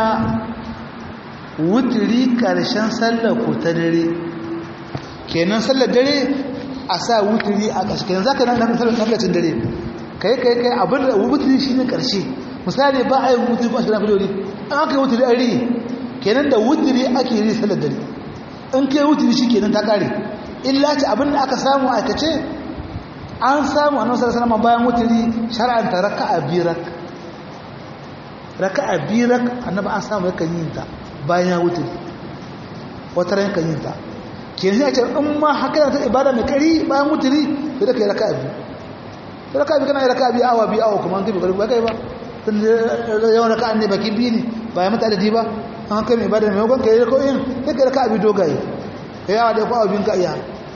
wutri karshen sallar ku ta dare kenan sallar dare a sa wutri a ƙarshe kenan zaka nan sallar sallatin dare kai kai kai abin da wutri shine ƙarshe misali ba a yi wutri ba shi na fidori an aka yi wutri a ri kenan da wutri ake yi sallar dare in kai wutri shi kenan ta kare illa ce abin da aka samu aikace an samu a nasarar sanama bayan wuturi shara'anta raka'a birak raka'a birak annaba an samu yakan yin ta bayan ya wuturi wata ran yakan yin ta ke zai ce in ma haka ta ibada mai kari bayan wuturi sai da kai raka'a biyu raka'a biyu kana yi raka'a biyu awa biyu awa kuma an kai bukari ba kai ba tun yawan raka'a ne baki biyu ne bayan mata adadi ba an haka mai ibada mai yawan kai raka'a sai kai raka'a biyu dogaye kai yawa da kwa abin ka iya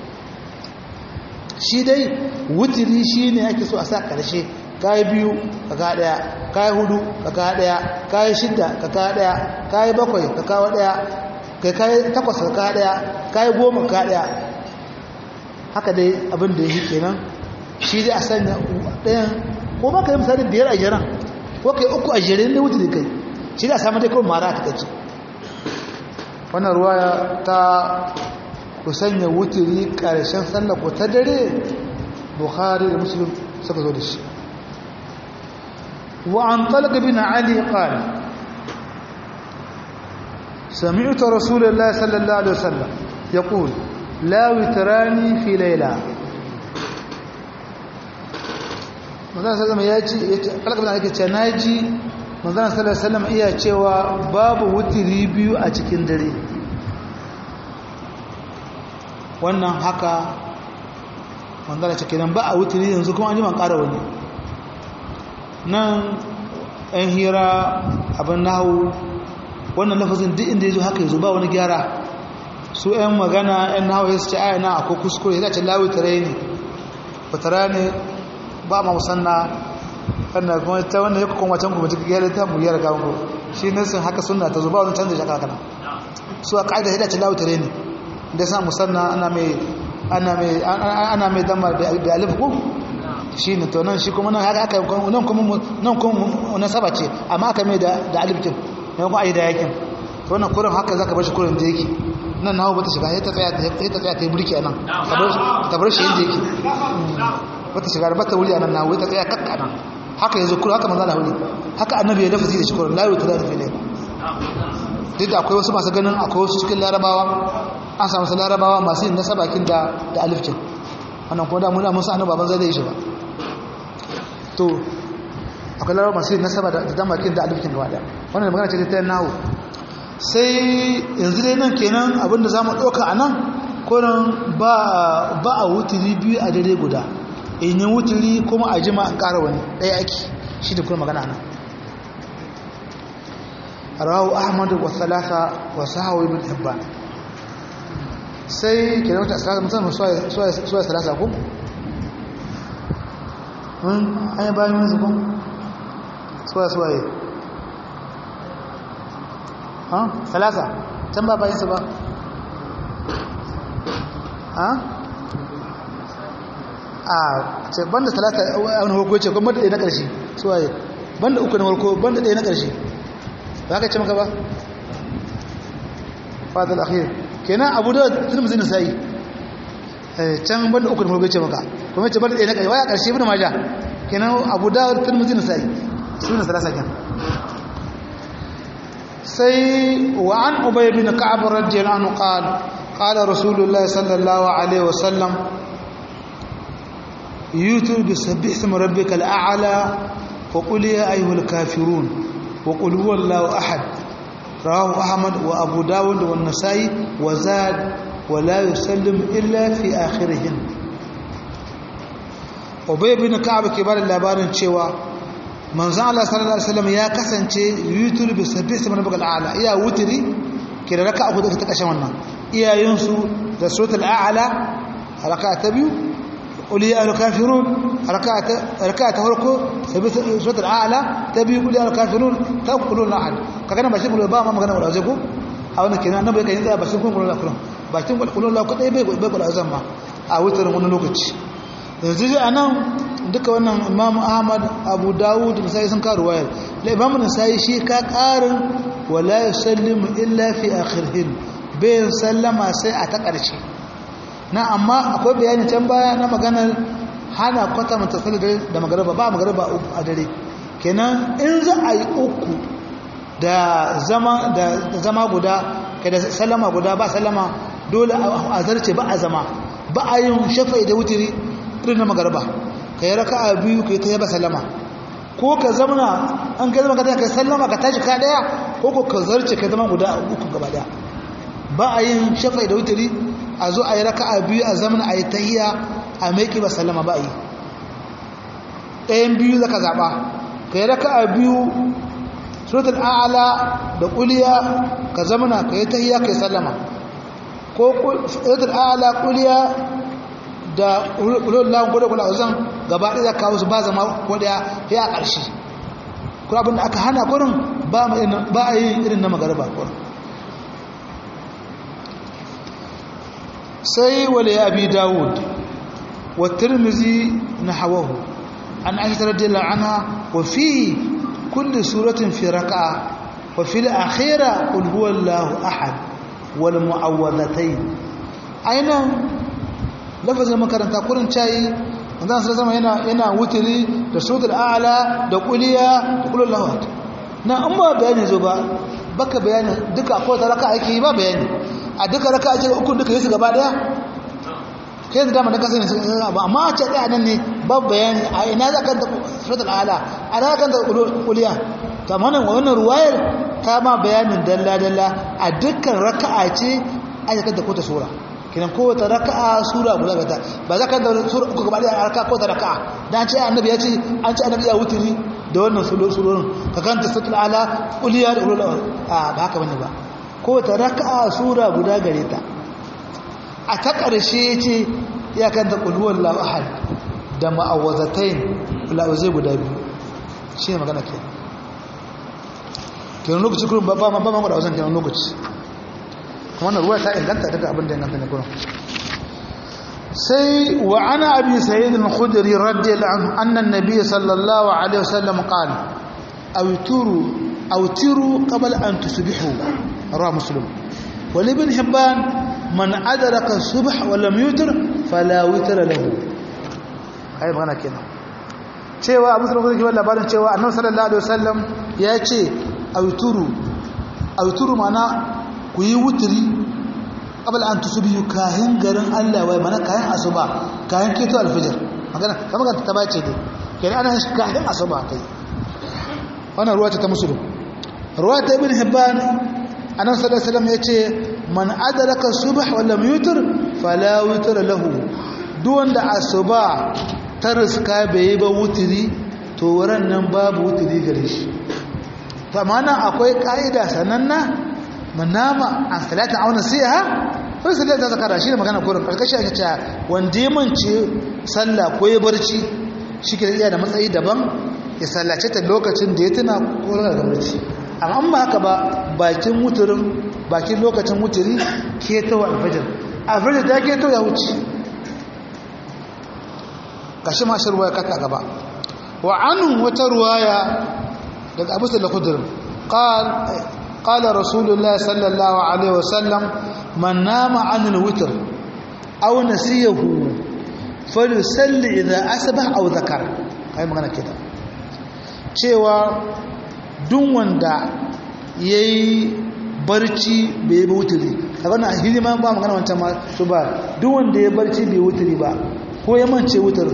shi dai wutiri shi ne ake so a sa ƙarshe kayi biyu ka ka ɗaya kayi hudu ka ka ɗaya kayi shidda ka ka ɗaya kayi bakwai ka kawo ɗaya kai kayi takwas ka ka ɗaya kayi goma ka ɗaya haka dai abin da ya yi kenan shi dai a sanya ɗayan ko ba ka yi misali biyar a jiran ko ka yi uku a jirin da wutiri kai shi da a samu dai kawai mara a takaici wannan ruwaya ta ku sanya wuturi ƙarshen sallar ku ta dare bukhari da muslim suka zo da shi wa an talqa bin ali qala sami'tu rasulullahi sallallahu alaihi wasallam yaqul la witrani fi layla manzon sallallahu ya ce talqa bin ali ke ce naji manzon sallallahu alaihi wasallam iya cewa babu wuturi biyu a cikin dare wannan haka manzana ce kenan ba a wuturi yanzu kuma an yi man ƙara wani nan ɗan hira abin nahu wannan lafazin duk inda ya zo haka yanzu ba wani gyara su ‘yan magana ‘yan nahu ya su ce aya na akwai kuskure ya ce lawi tare ne ba tare ne ba ma musanna wannan kuma ta wannan ya kuma can kuma cikin yare ta mu yara ga mu shi ne sun haka sunna ta zuba wannan canza shaka kana su a kaida hida ce lawtare ne da sa musanna ana mai ana mai ana mai damar da alif ko shi ne to nan shi kuma nan haka aka nan kuma nan kuma na saba ce amma aka mai da da alif kin ne kuma ai da yakin to wannan kurin haka zaka bar shi kurin da yake nan nawo bata shiga sai ta tsaya sai ta tsaya ta yi burki anan ta bar shi yanda yake bata shiga bata wuri anan nawo ta tsaya kakka nan haka yanzu kurin haka manzo Allah wuri haka annabi ya lafazi da shi kurin la yuta da fili duk da akwai wasu masu ganin akwai wasu cikin larabawa an samu su larabawa masu yin nasaba kin da da alif kin wannan kuma da muna musu annabi baban zai yi shi ba to akwai larabawa masu yin nasaba da damakin da alif kin gaba da wannan magana ce ta nawo sai yanzu dai nan kenan abinda za mu ɗauka a nan kurin ba a wuturi biyu a dare guda in yi wuturi kuma a jima an ƙara wani ɗaya ake shi da kuma magana nan rawu ahmadu wa salasa wa sahawa ibn hibban sai kenan wata salasa musamman suwa salasa ku? an yi bayan yanzu ku? suwa suwa yi ha salasa can ba bayansa ba ha a ce banda talata a wani harko ce kuma ɗaya na ƙarshe suwaye banda uku na harko banda ɗaya na ƙarshe ba ka ce maka ba fadal akhir kenan abu da turmuzi na sa'i can banda uku na harko ce maka kuma ce banda ɗaya na ƙarshe waya ƙarshe bin maja kenan abu da turmuzi na sa'i su ne salasa kenan سي وعن أبي بن كعب رضي الله عنه قال قال رسول الله صلى الله عليه وسلم يوتر بسبح اسم ربك الأعلى وقل يا أيها الكافرون وقل هو الله أحد رواه أحمد وأبو داود والنسائي وزاد ولا يسلم إلا في آخرهن أبي بن كعب كبار اللابان شوى manzan Allah sallallahu Alaihi wasallam ya kasance yutur bi sabbi sama rabbul a'la iya wutiri ke da raka'a hudu ta kashe wannan iyayensu da suratul a'la raka'a ta biyu qul ya ayyuhal kafirun raka'a ta raka'a ta farko sabbi suratul a'la ta biyu qul ya ayyuhal kafirun ta qulul ahad kaga nan bashi qulul ba ma magana wala ko a wannan kenan annabi kai tsaya bashi qulul ahad bakin qulul ahad kadai bai bai qulul azam ma a wutarin wani lokaci yanzu a nan duka wannan imam ahmad abu dawud da sai sun karu wayar da imam nasai shi ka karin wala yusallimu illa fi akhirhin bayan sallama sai a ta ƙarshe na amma akwai bayani can baya na maganar hana kwata mata sallar da magaraba ba magaraba a dare kenan in za a yi uku da zama da zama guda kai da sallama guda ba sallama dole a zarce ba a zama ba a yin shafa'i da wutiri irin na magarba ka yi raka a biyu ka yi ta yaba sallama ko ka zamana an kai zama ka ka sallama ka tashi ka daya ko ko ka zarce ka zama guda uku gaba daya ba a yin shafai da wutari a zo a yi raka a biyu a zamana a yi tahiya a maiki ba sallama ba a yi ɗayan biyu za ka zaɓa ka yi raka a biyu suratul a'ala da ƙuliya ka zamana ka yi tahiya ka yi sallama ko suratul a'ala ƙuliya da ulul lahun kodai kula uzan gaba ɗaya kawo su ba zama kodaya ya a ƙarshe kuma abinda aka hana kurin ba a yi irin na magaraba kurin sai wale ya abi dawud wa tirmizi na hawahu an aisha radiyallahu anha wa fi kulli suratin fi raka'a wa fi al-akhirah qul huwallahu ahad wal mu'awwadhatayn ainan lafazin makaranta kurin cayi manzan sai zama yana yana wutiri da suratul a'la da quliya da qulul lahu na an ba bayani zo ba baka bayani duka akwai ta raka ake yi ba bayani a duka raka ake uku duka yi su gaba daya kai da dama da kasa ne ba amma a ce daya nan ne ba bayani a ina za ka da suratul a'la a ina ka da quliya to amma wannan ruwayar ta ma bayanin dalla dalla a dukkan raka'a ce aka da kota sura kinan kowace raka'a sura guda gata ba za ka da sura uku gaba da raka'a kowace raka'a dan ce annabi ya ce an ce annabi ya wuturi da wannan surorin ka kanta satul ala uliya da ulul a ba haka bane ba kowace raka'a sura guda gare ta a ta ƙarshe ce ya kanta qul huwallahu ahad da ma'awazatain ulawazai guda biyu shi ne magana ke kenan lokaci kurin ba ma ba ma da wasan kenan lokaci kuma wannan ruwa ta inganta daga abin da inganta ne kurin sai wa ana abi sayyid al-khudri radiyallahu anhu anna an-nabiy sallallahu alaihi wasallam qala awturu awtiru qabla an tusbihu rawa muslim wa ibn hibban man adraka subh wa lam yutir fala witra lahu ai magana kenan cewa abu sallallahu alaihi wasallam labarin cewa annabi sallallahu alaihi wasallam ya ce awturu awturu mana ku yi wutri qabla an tusbihu kahin garin Allah wai mana kahin asuba kahin keto alfijir magana kamar ta bace dai kenan ana kahin asuba kai wannan ruwa ta musulun ruwa ta ibn hibban annabi sallallahu alaihi wasallam yace man adraka subh wa lam yutir fala witra lahu duk wanda asuba ta riska bai ba wutiri to wurin nan babu wutiri gare shi to amma nan akwai ka'ida sananna manama an salata auna siha ko salata ta zakara shi ne magana gurin karkashi ake cewa wanda ya mance sallah ko ya barci shi ke iya da matsayi daban ya sallace ta lokacin da ya tuna ko daga barci amma ba haka ba bakin wuturin bakin lokacin wuturi keto alfajir alfajir ta keto ya wuce gashi mashi ruwaya kata gaba wa anun wata ruwaya daga abu sallar kudurin قال رسول الله صلى الله عليه وسلم من نام عن الوتر أو نسيه فليصلي إذا أصبح أو ذكر هاي magana كده cewa duk wanda ya yi barci bai yi wuturi a gana hidima ba magana wancan ma su ba duk wanda ya barci bai wuturi ba ko ya mance wutar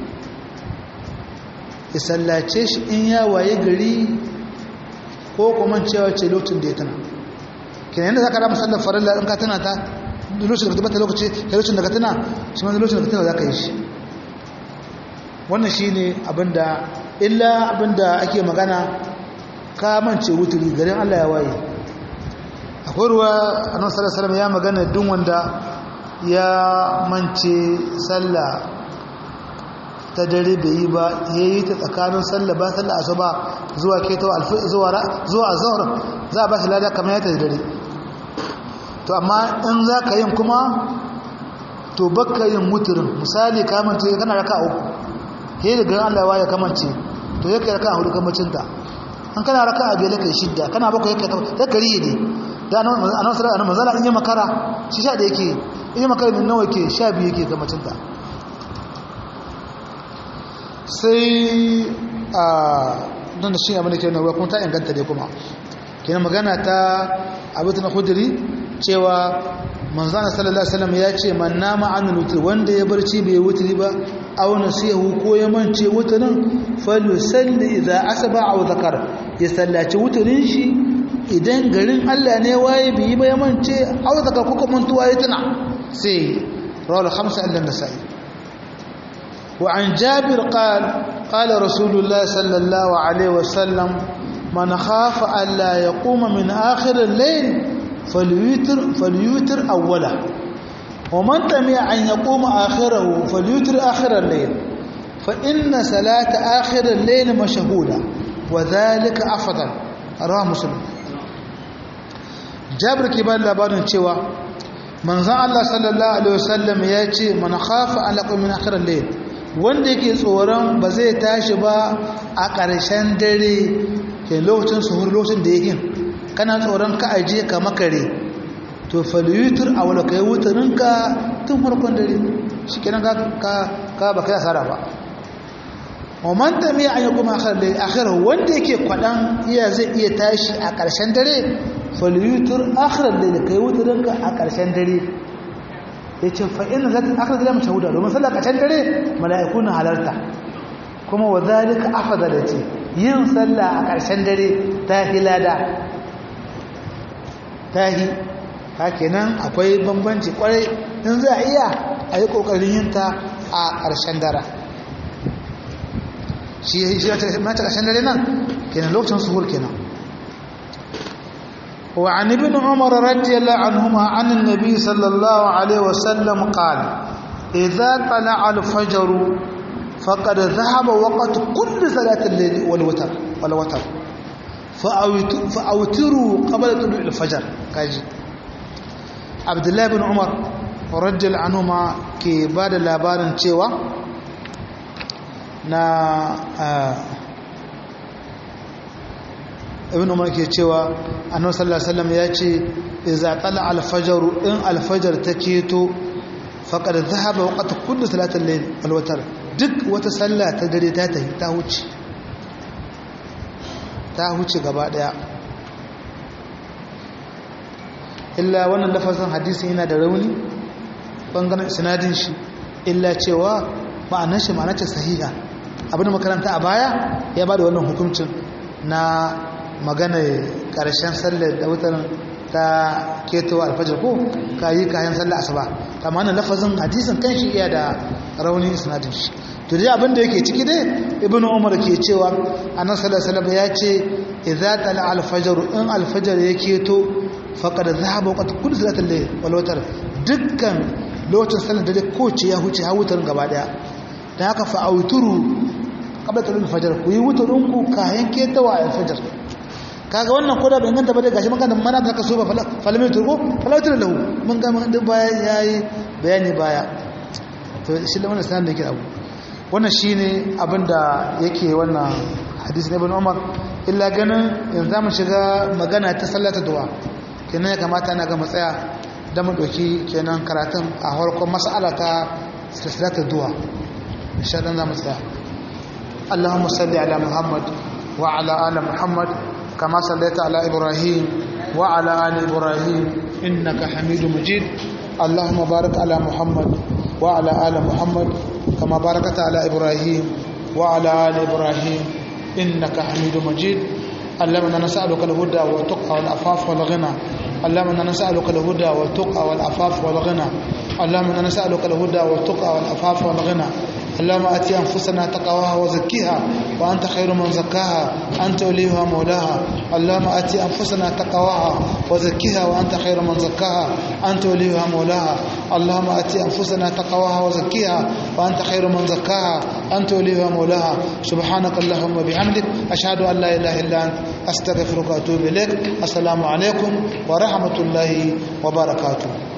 ya sallace shi in ya waye gari ko kuma cewa ce lokacin da ya tana kina yadda za ka rama sallar farilla in ka tana ta lokacin da ka tabbata lokaci da lokacin da ka tana shi ma lokacin da ka tana za ka yi shi wannan shi ne abinda illa abinda ake magana ka mance wuturi garin allah ya waye akwai ruwa a nan sallar salama ya magana duk wanda ya mance sallah ta dare bai yi ba ya yi ta tsakanin sallah ba sallah asuba zuwa keto zuwa zuwa za a ba shi lada kamar ya ta dare to amma in za ka yin kuma to bakka yin muturin misali kamance kana raka uku he da garin Allah ya kamance to ya kai raka hudu kamacinta an kana raka a biyar kai shidda kana bakwai kai ta kari ne da anan sallallahu alaihi wasallam in yi makara shi sha da yake in yi makara ne nawa yake sha biyu yake kamacinta sai a don da shi abin da ke nuna kuma ta inganta dai kuma kenan magana ta abu ta na kudiri cewa manzana sallallahu alaihi wasallam ya ce man nama an wutir wanda ya barci bai wutiri ba aw nasihu ko ya mance wutirin falyusalli idza asaba aw zakar ya sallaci wutirin shi idan garin Allah ne waye bai ba ya mance aw zakar ko kuma mantuwa ya tuna sai rawal khamsa illa nasai وعن جابر قال قال رسول الله صلى الله عليه وسلم من خاف ألا يقوم من آخر الليل فليوتر, فليوتر أوله ومن تمع أن يقوم آخره فليوتر آخر الليل فإن صلاة آخر الليل مشهودة وذلك أفضل رواه مسلم جابر كبار لبارن cewa manzon Allah sallallahu alaihi wasallam ya ce man khafa an yaqum min akhir al-layl wanda yake tsoron ba zai tashi ba a ƙarshen dare ke lokacin suhur lokacin da yake kana tsoron ka aje ka makare to falyutur a wala kai wutarinka tun farkon dare shi kenan ka ka ba kai asara ba wa man tami an yi kuma akhir wanda yake kwadan iya zai iya tashi a ƙarshen dare falyutur akhir da kai wutarinka a ƙarshen dare ya ce fa'in za ta aka zama shahuda domin sallar ƙashen dare mala'iku na halarta kuma wa zalika afada da ce yin sallah a ƙarshen dare ta hi lada ta hi ta kenan akwai bambanci kwarai in za a iya a yi ƙoƙarin yin ta a ƙarshen dara shi ya ce mata ƙarshen dare nan kenan lokacin suhur kenan وعن ابن عمر رضي الله عنهما عن النبي صلى الله عليه وسلم قال إذا طلع الفجر faqad dhahaba waqt kulli salati al-layl wal witr wal witr fa'awtiru qabla tulu' al-fajr kaji abdullahi bin umar radiyal anhuma ke bada labarin cewa na ibn umar ke cewa annabi sallallahu alaihi wasallam ya ce idza tala al-fajr in al-fajr ta keto faqad dhahaba waqt kulli salati al-layl wal witr duk wata sallah ta dare ta tafi ta huce ta huce gaba daya illa wannan lafazin hadisi yana da rauni bangaren sinadin shi illa cewa ma'anar shi ma'anar ce sahiha abin da makaranta a baya ya ba da wannan hukuncin na magana karshen sallar da wutar ta ketowa alfajar ko ka yi kayan sallar asuba amma wannan lafazin hadisin kan shi iya da rauni sinadin shi to dai abin da yake ciki dai ibnu umar ke cewa annabi sallallahu alaihi wasallam ya ce idza tala alfajar in alfajar ya keto faqad dhahaba waqt kulli salatil layl wal witr dukkan lokacin sallar dare ko ce ya huce ha wutar gaba daya dan haka fa auturu qabla tulul fajr ku yi wuturun ku kayan ketawa alfajar kaga wannan koda bai ganta ba dai gashi magana mana ta kaso ba falami turko falautar lahu mun ga mun din baya yayi bayani baya to shi da wannan sanan da yake abu wannan shine abinda yake wannan hadisi na ibn Umar illa ganin yanzu mu shiga magana ta sallata du'a kenan ya kamata na ga mu tsaya da mu doki kenan karatun a farkon mas'ala ta sallata du'a insha Allah za mu tsaya اللهم صل على محمد وعلى ال محمد كما صليت على إبراهيم وعلى آل إبراهيم إنك حميد مجيد اللهم بارك على محمد وعلى آل محمد كما باركت على إبراهيم وعلى آل إبراهيم إنك حميد مجيد اللهم انا نسألك الهدى والتقى والعفاف والغنى اللهم انا نسألك الهدى والتقى والعفاف والغنى اللهم انا نسألك الهدى والتقى والعفاف والغنى اللهم اتي انفسنا تقواها وزكيها وانت خير من زكاها انت وليها مولاها اللهم اتي انفسنا تقواها وزكيها وانت خير من زكاها انت وليها مولاها اللهم اتي انفسنا تقواها وزكيها وانت خير من زكاها انت وليها مولاها سبحانك اللهم وبحمدك اشهد ان لا اله الا انت استغفرك واتوب اليك السلام عليكم ورحمه الله وبركاته